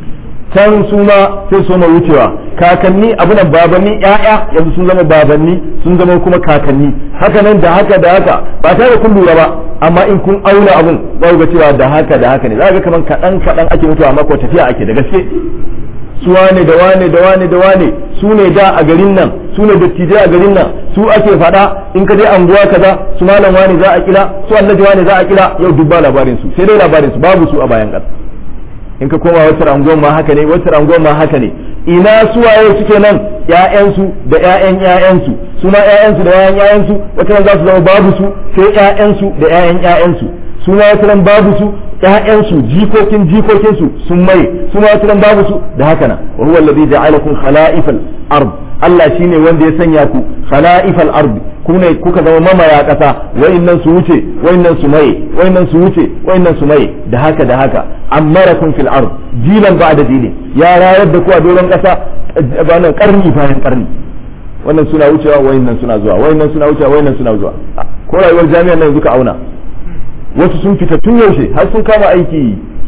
can su ma sai su soma wucewa kakanni abunan babanni ƴaƴa yanzu sun zama babanni sun zama kuma kakanni haka nan da haka da haka ba tare da kun lura ba amma in kun auna abun za ga cewa da haka da haka ne za ga kaman kaɗan kaɗan ake mutuwa amma ko tafiya ake da gaske su wane da wane da wane da wane su ne da a garin nan su ne dattijai a garin nan su ake faɗa in ka je anguwa kaza su malam wane za a kira su annabi wane za a kira yau duk ba labarin su sai dai labarin su babu su a bayan ƙasa in ka koma wata anguwan ma haka ne wata anguwan ma haka ne ina su waye suke nan ƴaƴansu da ƴaƴan ƴaƴansu su ma ƴaƴansu da ƴaƴan ƴaƴansu wata za su zama babu su sai ƴaƴansu da ƴaƴan ƴaƴansu su ma wata babu su ƴaƴansu jikokin jikokinsu sun mai su ma wata babu su da haka nan wa huwa alladhi ja'alakum khala'ifal ard Allah shine wanda ya sanya ku khala'ifal ard ku ne kuka zama mamaya kasa wayannan su wuce wayannan su maye wayannan su wuce wayannan su maye da haka da haka amarakum fil ard jilan ba'da jilin ya rayar da ku a doron kasa bayan karni bayan karni wannan suna wucewa wayannan suna zuwa wayannan suna wucewa wayannan suna zuwa ko rayuwar jami'an nan yanzu ka auna wasu sun fita tun yaushe har sun kama aiki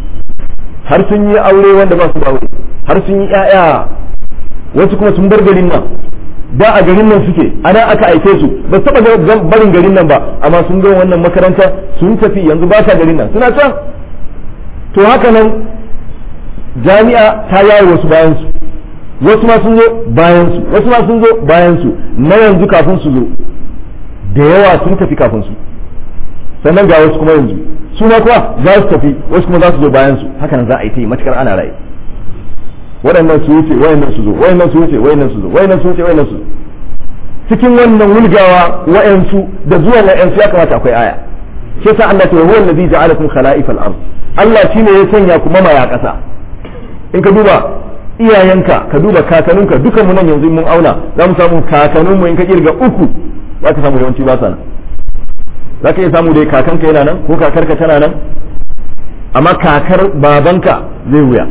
har sun yi aure wanda ba su da aure har sun yi ƴaƴa wasu kuma sun bar garin nan da a garin nan suke ana aka aike su ba su taba barin garin nan ba amma sun ga wannan makaranta sun tafi yanzu ba sa garin nan suna can to haka nan jami'a ta yaye wasu bayan su wasu ma sun zo bayan su wasu ma sun zo bayan su na yanzu kafin su zo da yawa sun tafi kafin su sannan ga wasu kuma yanzu su ma kuwa za su tafi wasu kuma za su zo bayan su haka nan za a yi ta yi matukar ana raye waɗannan su wuce wayannan su zo wayannan su wuce wayannan su zo wayannan su wuce wayannan su zo cikin wannan wulgawa wayansu da zuwan wayansu ya kamata akwai aya shi yasa Allah ta huwa allazi ja'alakum khala'ifal ard Allah shine ya sanya ku mamaya ƙasa in ka duba iyayenka ka duba kakanninka dukan mu nan yanzu mun auna za mu samu kakanninmu in ka kirga uku za ka samu yawanci ba sa nan za ka iya samu dai kakanka yana nan ko kakarka tana nan amma kakar babanka zai wuya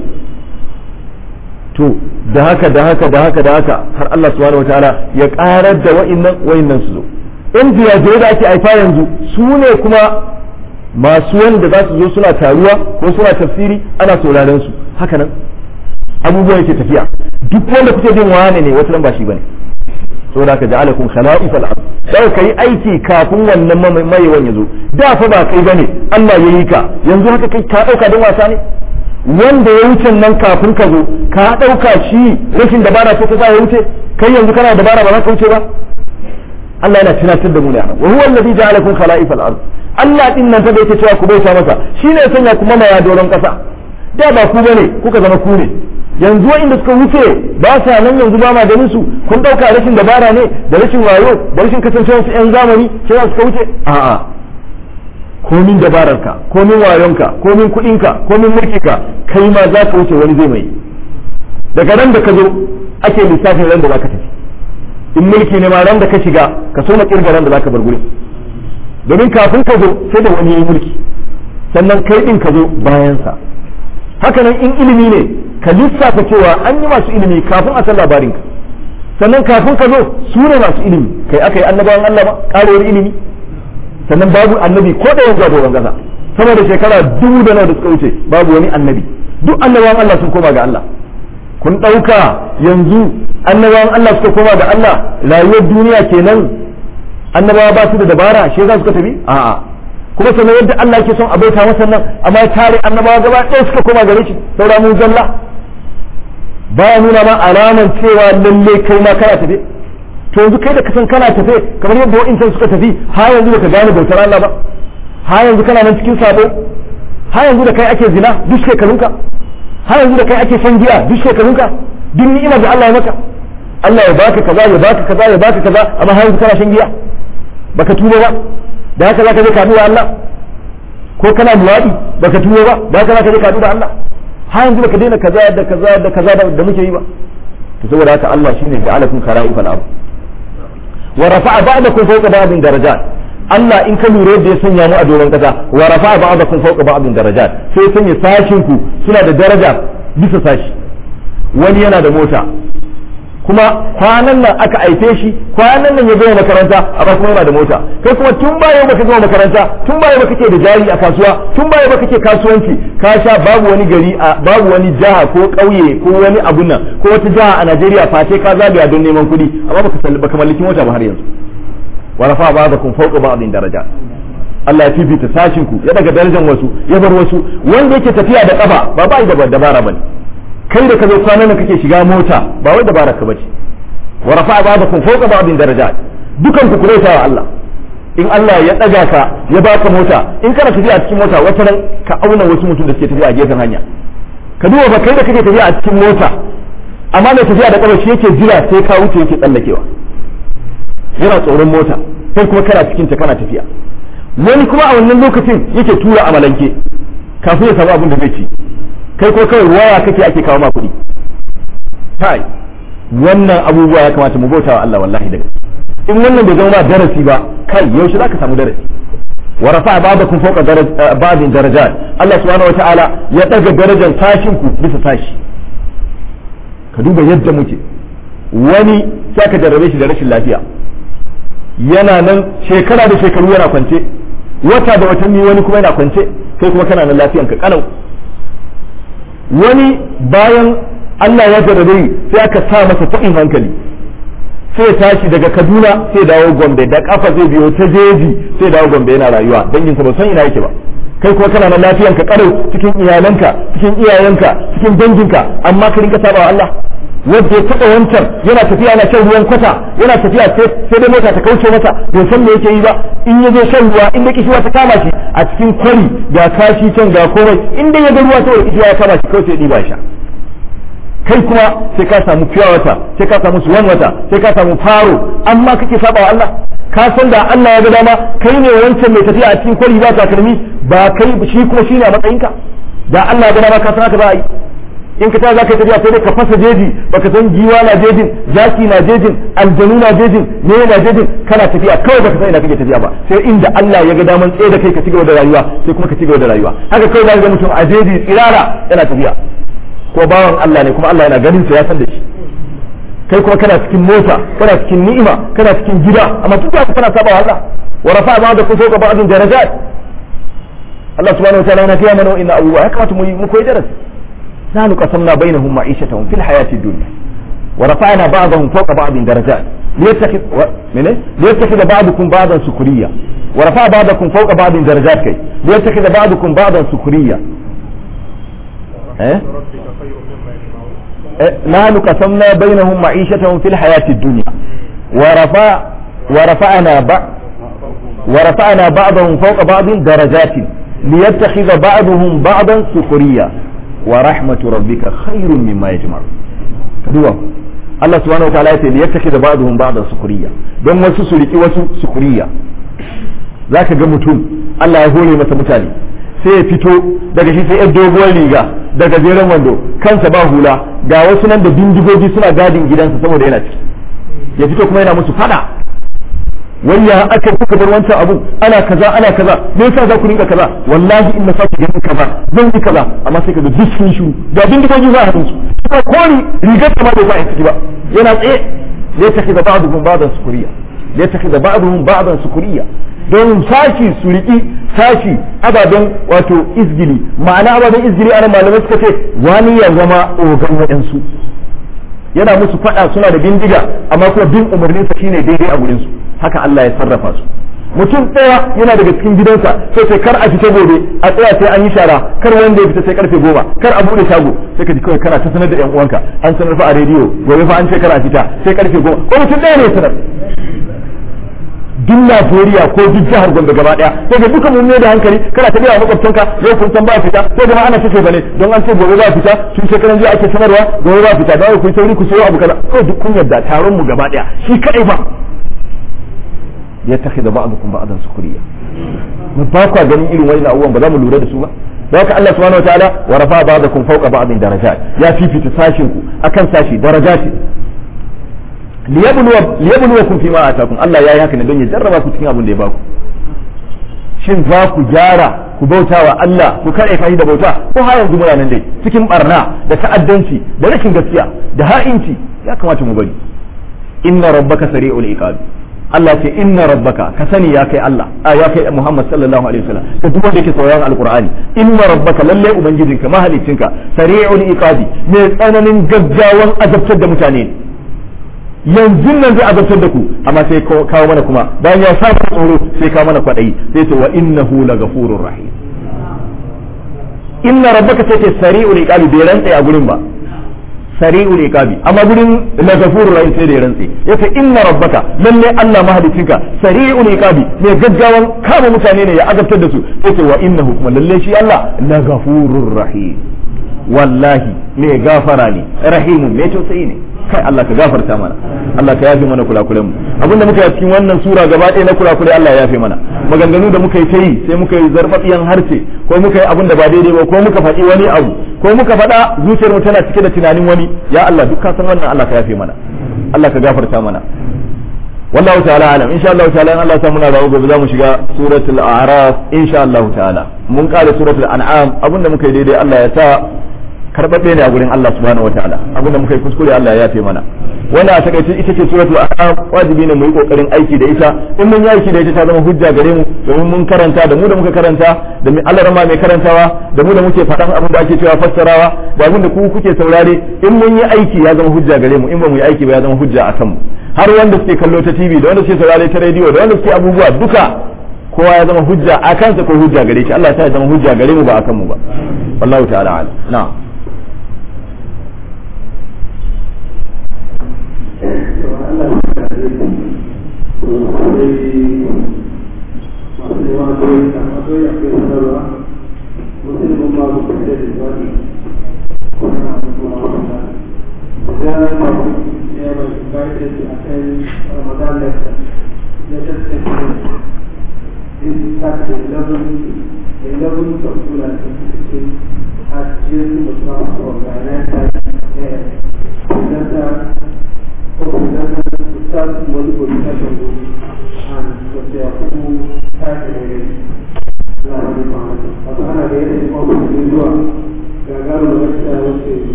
to da haka da haka da haka da haka har Allah subhanahu wataala ya karar da wa'innan wa'innan su zo in ziyaje da ake haifa yanzu su ne kuma masu wanda za su zo suna taruwa ko suna tafsiri ana sauraron su haka nan abubuwan yake tafiya duk wanda kuke jin wane ne wata ba shi bane saboda ka ja'alakum khala'ifal ard sai kai aiki kafin wannan mayewan ya zo da fa ba kai bane Allah ya yi ka yanzu haka kai ka dauka don wasa ne wanda ya wuce nan kafin ka zo ka dauka shi rashin dabara ce ta sa ya wuce kai yanzu kana dabara ba za ka wuce ba Allah yana tunatar da mu ne wa huwa alladhi ja'alakum khala'ifal ard Allah din nan ta da yake cewa ku bauta masa shine ya sanya kuma maya doron kasa da ba ku bane kuka zama ku ne yanzu inda suka wuce ba sa nan yanzu ba ma ganin su kun dauka rashin dabara ne da rashin wayo da rashin kasancewar su yan zamani sai za suka wuce a'a komin dabararka komin wayonka komin kuɗinka komin mulkinka kai ma za ka wuce wani zai mai daga ran da ka zo ake lissafin ran da za ka tafi in mulki ne ma ran da ka shiga ka so na kirga ran da za ka bar gurin domin kafin ka zo sai da wani yi mulki sannan kai din ka zo bayansa haka nan in ilimi ne ka lissafa cewa an yi masu ilimi kafin a san labarin ka sannan kafin ka zo su ne masu ilimi kai aka yi annabawan Allah ba karewar ilimi sannan babu annabi ko da yanzu a doron kasa sama da shekara dubu da nawa da suka wuce babu wani annabi duk annabawan Allah sun koma ga Allah kun ɗauka yanzu annabawan Allah suka koma ga Allah rayuwar duniya kenan annabawa ba su da dabara shi za suka tafi a'a kuma sannan yadda Allah ke son a bauta masa nan amma ya tare annabawa gaba ɗaya suka koma gare shi saura mu zalla baya nuna ma alaman cewa lalle kai ma kana tafe to yanzu kai da kasan kana tafe kamar yadda wa'incan suka tafi har yanzu baka gane bautar Allah ba har yanzu kana nan cikin sabo har yanzu da kai ake zina duk shekarunka har yanzu da kai ake shan giya duk shekarunka duk ni'imar da Allah ya maka Allah ya baka kaza ya baka kaza ya baka kaza amma har yanzu kana shan giya baka tuba ba da haka zaka je kadu da Allah ko kana luwadi baka tuba ba da haka zaka je kadu da Allah har yanzu baka daina kaza da kaza da kaza da muke yi ba to saboda haka Allah shine ja'alakum khala'ifal ard wa rafa'a ba'dakum fawqa ba'din darajat Allah in ka lura da ya sanya mu a doron kasa wa rafa'a ba'dakum fawqa ba'din darajat sai ya sanya sashin ku suna da daraja bisa sashi wani yana da mota kuma kwanan nan aka aife shi kwanan nan ya gama makaranta amma kuma yana da mota kai kuma tun baya baka gama makaranta tun baya baka ke da jari a kasuwa tun baya baka ke kasuwanci ka sha babu wani gari a babu wani jiha ko ƙauye ko wani abun nan ko wata jiha a Najeriya face ka zagaya don neman kuɗi amma baka salli baka mallaki mota ba har yanzu wa rafa ba'dakum fawqa ba'din daraja Allah ya fifita sashin ku ya daga darajar wasu ya bar wasu wanda yake tafiya da kafa ba ba da dabara bane kai da ka zo kwanan nan kake shiga mota ba wai dabara ka bace wa rafa'a ba'dakum fawqa ba'din darajat dukan ku kuraita wa Allah in Allah ya daga ka ya baka mota in kana tafiya a cikin mota wata ran ka auna wasu mutum da suke tafiya a gefen hanya ka duba ba kai da kake tafiya a cikin mota amma mai tafiya da kafa shi yake jira sai ka wuce yake tsallakewa yana tsoron mota kai kuma kana cikin ta kana tafiya wani kuma a wannan lokacin yake tura amalanke kafin ya samu abin da zai ci kai ko kawai waya kake ake kawo ma kuɗi kai wannan abubuwa ya kamata mu bauta wa Allah wallahi daga in wannan bai zama darasi ba kai yaushe zaka samu darasi wa rafa ba'dakum fawqa ba'din darajat Allah subhanahu wata'ala ya daga darajar tashin ku bisa tashi ka duba yadda muke wani sai ka jarrabe shi da rashin lafiya yana nan shekara da shekaru yana kwance wata da watanni wani kuma yana kwance kai kuma kana nan lafiyan ka kalau wani bayan Allah ya jarrabe sai aka sa masa taɓin hankali sai ya tashi daga Kaduna sai dawo Gombe da kafa zai biyo ta jeji sai dawo Gombe yana rayuwa danginsa ba san ina yake ba kai kuma kana nan lafiyan ka karau cikin iyalanka cikin iyayenka cikin danginka amma ka rinka saba Allah wanda ya taɓa wancan yana tafiya yana shan ruwan kwata yana tafiya sai dai mota ta kauce masa bai san me yake yi ba in ya zo shan ruwa in da kishiwa ta kama shi a cikin kwari ga kashi can ga komai in dai ya ga ruwa saboda kishiwa ya kama shi kawai sai ya ɗiba sha kai kuma sai ka samu fiya wata sai ka samu suwan wata sai ka samu faro amma kake saba wa Allah ka san da Allah ya ga dama kai ne wancan mai tafiya a cikin kwari ba takalmi ba kai shi kuma shine a matsayinka da Allah ya ga dama ka san haka ba yi in ka ta za ka tafiya sai dai ka fasa jeji baka san giwa na jejin zaki na jejin aljanu na jejin ne na jejin kana tafiya kawai baka san ina kake tafiya ba sai inda Allah ya ga daman tsaye da kai ka cigaba da rayuwa sai kuma ka cigaba da rayuwa haka kawai za ka ga mutum a jeji tsirara yana tafiya ko bawan Allah ne kuma Allah yana ganin sa ya san da shi kai kuma kana cikin mota kana cikin ni'ima kana cikin gida amma duk da kana saba Allah wa rafa'a ba'dakum fawqa ba'din darajat Allah subhanahu wa ta'ala yana kiyaye mana inna abubuwa ya kamata mu yi mu koyi darasi نحن قسمنا بينهم معيشتهم في الحياة الدنيا ورفعنا بعضهم فوق بعض درجات ليتخذ و... من إيه؟ ليتخذ بعضكم بعضا سكريا ورفع بعضكم فوق بعض درجات كي ليتخذ بعضكم بعضا سكريا إيه؟ إيه؟ نحن قسمنا بينهم معيشتهم في الحياة الدنيا ورفع ورفعنا ب... ورفعنا بعضهم فوق بعض درجات ليتخذ بعضهم بعضا سخريا ورحمة ربك خير مما يجمع كدوا الله سبحانه وتعالى يقول ليتخذ بعضهم بعضا سخريا don wasu su riki wasu sukuriya za ka ga mutum Allah ya hore masa mutane sai ya fito daga shi sai ya doguwar riga daga jeren wando kansa ba hula ga wasu nan da bindigogi suna gadin gidansa saboda yana ciki ya fito kuma yana musu fada wai ya aka kuka bar wancan abu ana kaza ana kaza me yasa za ku rinka kaza wallahi in na sake ganin kaza zan yi kaza amma sai ka ga duk sun shiru ga bindigogi za a hannun su kuma kori rigar ta ma bai sa a ciki ba yana tsaye ya tafi da ba'duhum ba'dan sukuriya ya tafi da ba'duhum ba'dan sukuriya don sashi su riki sashi ababen wato izgili ma'ana ababen izgili ana malamai suka ce wani ya zama ogan waɗansu yana musu faɗa suna da bindiga amma kuma bin umarninsa shine daidai a gurinsu haka Allah ya sarrafa su mutum ɗaya yana daga cikin gidansa sai sai kar a fita gobe a tsaya sai an yi shara kar wanda ya fita sai karfe goma kar a bude shago sai ka ji kawai kana ta sanar da yan uwanka an sanar fa a rediyo gobe fa an ce kar a fita sai karfe goma ko mutum ɗaya ne sanar duk Najeriya ko duk jihar Gombe gaba daya sai ga duka mun da hankali kana ta gaya makwabtanka yau kun san ba fita sai kuma ana tace bane don an ce gobe ba fita tun shekaran jiya ake sanarwa gobe ba fita da ku sauri ku sayo abu kaza ko duk kun yarda taron mu gaba daya shi kadai ba yattakhidha ba'dukum ba'dan sukriya mu ba ku ganin irin wannan abubuwan ba za mu lura da su ba haka Allah subhanahu wataala wa rafa ba'dakum fawqa ba'din darajat ya fifita sashin ku akan sashi darajati liyabluwakum fi ma atakum Allah yayi haka ne don ya jarraba ku cikin abin da ya baku shin za ku gyara ku bauta wa Allah ku kare kai da bauta ko har yanzu muna nan dai cikin barna da ta'addanci da rashin gaskiya da ha'inci ya kamata mu bari inna rabbaka sari'ul iqab Allah ce inna rabbaka ka sani ya kai Allah a ya kai Muhammad sallallahu alaihi wasallam ka duk wanda yake sauraron alqur'ani inna rabbaka lalle ubangijinka mahalicinka sari'ul iqabi mai tsananin gaggawan azabtar da mutane yanzu nan zai azabtar da ku amma sai kawo mana kuma bayan ya saba tsoro sai kawo mana kwadayi sai ce wa innahu lagafurur rahim inna rabbaka sai ce sari'ul iqabi bai rantsa a gurin ba sari'ul iqabi amma gurin lagafurur rahim sai da ya rantse yace inna rabbaka lalle Allah mahalicinka sari'ul iqabi mai gaggawan kama mutane ne ya azabtar da su yace wa innahu kuma lalle shi Allah lagafurur rahim wallahi mai gafara ne rahimun mai tausayi ne kai Allah ka gafarta mana Allah ka yafe mana kulakulen mu abinda muka yi cikin wannan sura gaba ɗaya na kulakulai Allah ya yafe mana maganganu da muka yi ta yi sai muka yi zarfafiyan harshe ko muka yi abin da ba daidai ba ko muka faɗi wani abu ko muka faɗa zuciyar mu tana cike da tunanin wani ya Allah duk ka san wannan Allah ka yafe mana Allah ka gafarta mana wallahu ta'ala alam insha Allah ta'ala in Allah ya muna rawo gobe zamu shiga suratul a'raf insha Allah ta'ala mun kare suratul an'am abinda muka yi daidai Allah ya sa karbabbe ne a gurin Allah subhanahu wataala abinda muka yi kuskure Allah ya yafe mana wannan a takaice ita ce suratul an'am wajibi ne mu yi kokarin aiki da ita in mun yi aiki da ita ta zama hujja gare mu domin mun karanta da mu da muka karanta da mai Allah rama mai karantawa da mu da muke faɗan abin da ake cewa fassarawa da abin da ku kuke saurare in mun yi aiki ya zama hujja gare mu in ba mu yi aiki ba ya zama hujja a kanmu har wanda suke kallo ta TV da wanda suke saurare ta rediyo da wanda suke abubuwa duka kowa ya zama hujja a kansa ko hujja gare shi Allah ta ya zama hujja gare mu ba a kanmu ba wallahu ta'ala a'lam na'am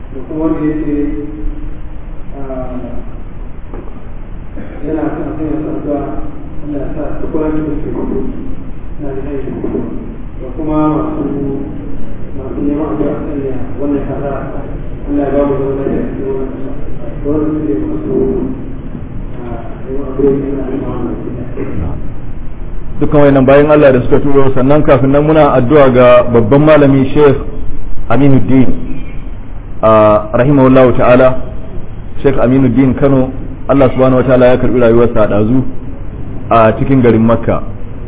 yana kan sai ya Allah ya sa su kula da su na da aiki da kuma masu masu neman addu'a kan ya wannan kaza Allah ya ba mu zama da cikin wannan kasa wannan su ne masu neman addu'a kan ya wannan dukkan wayannan bayan Allah da suka turo sannan kafin nan muna addu'a ga babban malami Sheikh Aminuddin a rahimahullahu ta'ala Sheikh Aminuddin Kano Allah subhanahu wataala ya karbi rayuwarsa a dazu a cikin garin Makka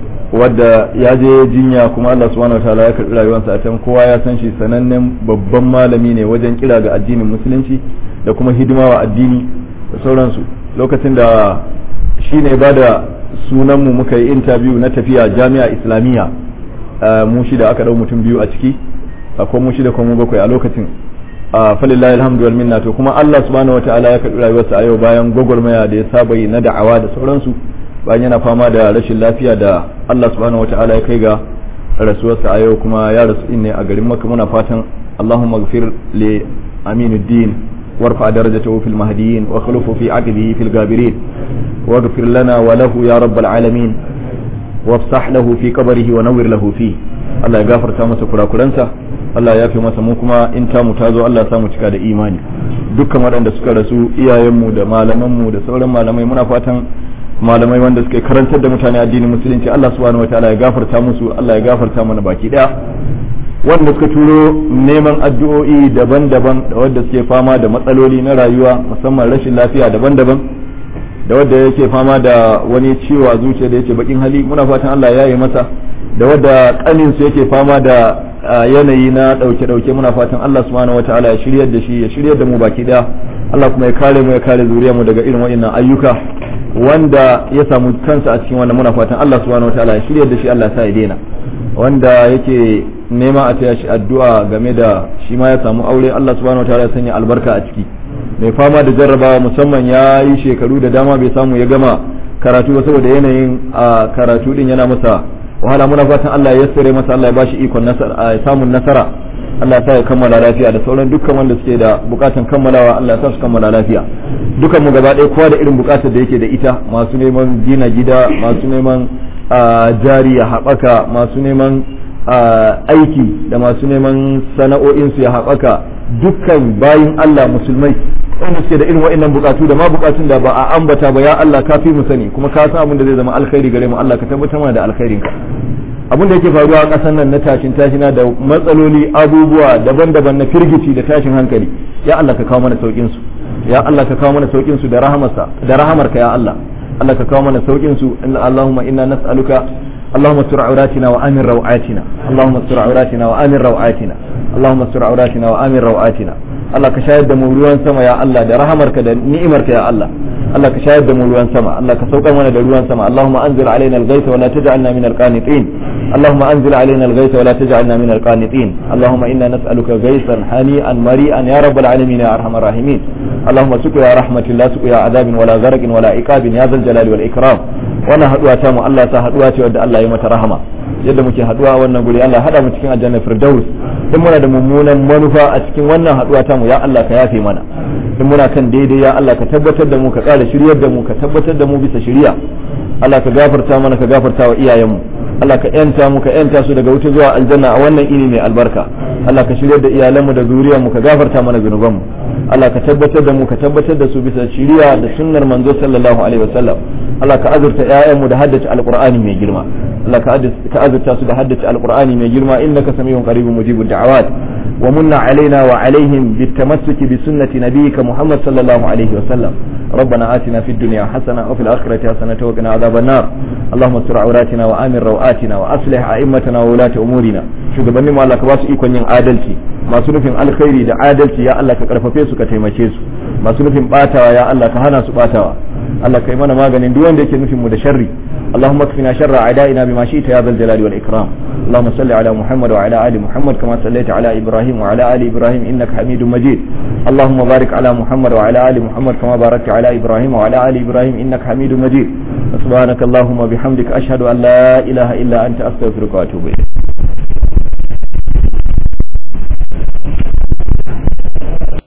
wadda ya je jinya kuma Allah subhanahu wataala ya karbi rayuwarsa a can kowa ya san shi sanannen babban malami ne wajen kira ga addinin musulunci da kuma hidima wa addini da sauransu lokacin da shi ne ba da sunanmu muka yi interview na tafiya jami'a islamiyya mu shida aka dau mutum biyu a ciki akwai mu shida kuma mu bakwai a lokacin a falillahi alhamdu wal minna to kuma Allah subhanahu wataala ya karbi rayuwarsa a yau bayan gwagwarmaya da ya saba yi na da'awa da sauransu bayan yana fama da rashin lafiya da Allah subhanahu wataala ya kai ga rasuwarsa a yau kuma ya rasu ne a garin Makka muna fatan Allahumma ghfir li Aminuddin وارفع درجته في المهديين واخلفه في عقبه في الغابرين واغفر لنا وله يا رب العالمين وافسح له في قبره ونور له فيه Allah ya gafarta masa kurakuransa Allah ya fi masa mu kuma in ta mu tazo Allah ya samu cika da imani dukkan waɗanda suka rasu iyayenmu da malamanmu da sauran malamai muna fatan malamai wanda suka karantar da mutane addinin musulunci Allah subhanahu wataala ya gafarta musu Allah ya gafarta mana baki daya wanda suka turo neman addu'o'i daban-daban da wadda suke fama da matsaloli na rayuwa musamman rashin lafiya daban-daban da wadda yake fama da wani ciwo a zuciya da yake bakin hali muna fatan Allah ya yi masa da wadda kanin su yake fama da yanayi na dauke-dauke muna fatan Allah subhanahu wataala ya shiryar da shi ya shiryar da mu baki daya Allah kuma ya kare mu ya kare zuriyar mu daga irin waɗannan ayyuka wanda ya samu kansa a cikin wannan muna fatan Allah subhanahu wataala ya shiryar da shi Allah sa ya daina wanda yake nema a taya shi addu'a game da shi ma ya samu aure Allah subhanahu wataala ya sanya albarka a ciki mai fama da jarrabawa musamman ya yi shekaru da dama bai samu ya gama karatu ba saboda yanayin a karatu din yana masa wahala muna fatan Allah ya yassare masa Allah ya bashi ikon nasara samun nasara Allah ya sa ya kammala lafiya da sauran dukkan wanda suke da bukatan kammalawa Allah ya sa su kammala lafiya dukan mu gaba ɗaya kowa da irin bukatar da yake da ita masu neman gina gida masu neman jari ya haɓaka masu neman aiki da masu neman sana'o'insu ya haɓaka dukkan bayin Allah musulmai wanda suke da irin wa'annan bukatu da ma bukatun da ba a ambata ba ya Allah ka fi mu sani kuma ka san abin da zai zama alkhairi gare mu Allah ka tabbatar mana da alkhairin ka abin da yake faruwa a ƙasar nan na tashin tashina da matsaloli abubuwa daban-daban na firgici da tashin hankali ya Allah ka kawo mana saukin su ya Allah ka kawo mana saukin su da rahamarsa da rahamarka ya Allah Allah ka kawo mana saukin su inna Allahumma inna nas'aluka اللهم استر عوراتنا وآمن روعاتنا اللهم استر عوراتنا وآمن روعاتنا اللهم استر عوراتنا وآمن روعاتنا Allah ka shayar da mu ruwan sama ya Allah da rahamarka da ni'imarka ya Allah Allah ka shayar da mu ruwan sama Allah ka saukar mana da ruwan sama Allahumma anzil alaina al-ghaytha wa la taj'alna min al-qanitin Allahumma anzil alaina al-ghaytha wa la taj'alna min al-qanitin Allahumma inna nas'aluka ghaythan hani'an mari'an ya rabbal alamin ya arhamar rahimin Allahumma suqya rahmatin la suqya adabin wala gharqin wala iqabin ya zal jalali wal ikram wannan haduwa ta mu Allah ya sa haduwa ce wadda Allah ya mata rahama yadda muke haduwa wannan guri Allah hada mu cikin aljanna firdaus in muna da mummunan manufa a cikin wannan haduwa ta mu ya Allah ka yafe mana in muna kan daidai ya Allah ka tabbatar da mu ka ƙara shiryar da mu ka tabbatar da mu bisa shiriya Allah ka gafarta mana ka gafarta wa iyayenmu Allah ka yanta mu ka yanta su daga wuta zuwa aljanna a wannan ini mai albarka Allah ka shiryar da iyalanmu da zuriyarmu ka gafarta mana zunubanmu Allah ka tabbatar da mu ka tabbatar da su bisa shiriya da sunnar manzo sallallahu alaihi wasallam Allah ka azurta ƴaƴanmu da haddace alqur'ani mai girma Allah ka azurta su da haddace alqur'ani mai girma innaka samiyun qaribun mujibud da'awat wa munna alaina wa alaihim bitamassuki bi sunnati nabiyyika Muhammad sallallahu alaihi wasallam ربنا آتنا في الدنيا حسنة وفي الآخرة حسنة وقنا عذاب النار اللهم استر عوراتنا وآمن روآتنا وأصلح أئمتنا وولاة أمورنا shugabannin mu Allah ka ba su ikon yin adalci masu nufin alkhairi da adalci ya Allah ka karfafe su ka taimake su masu nufin batawa ya Allah ka hana su batawa Allah ka yi mana maganin duk wanda yake nufin mu da sharri اللهم اكفنا شر اعدائنا بما شئت يا ذا الجلال والاكرام اللهم صل على محمد وعلى ال محمد كما صليت على ابراهيم وعلى ال ابراهيم انك حميد مجيد اللهم بارك على محمد وعلى ال محمد كما باركت على ابراهيم وعلى ال ابراهيم انك حميد مجيد سبحانك اللهم وبحمدك اشهد ان لا اله الا انت استغفرك واتوب اليك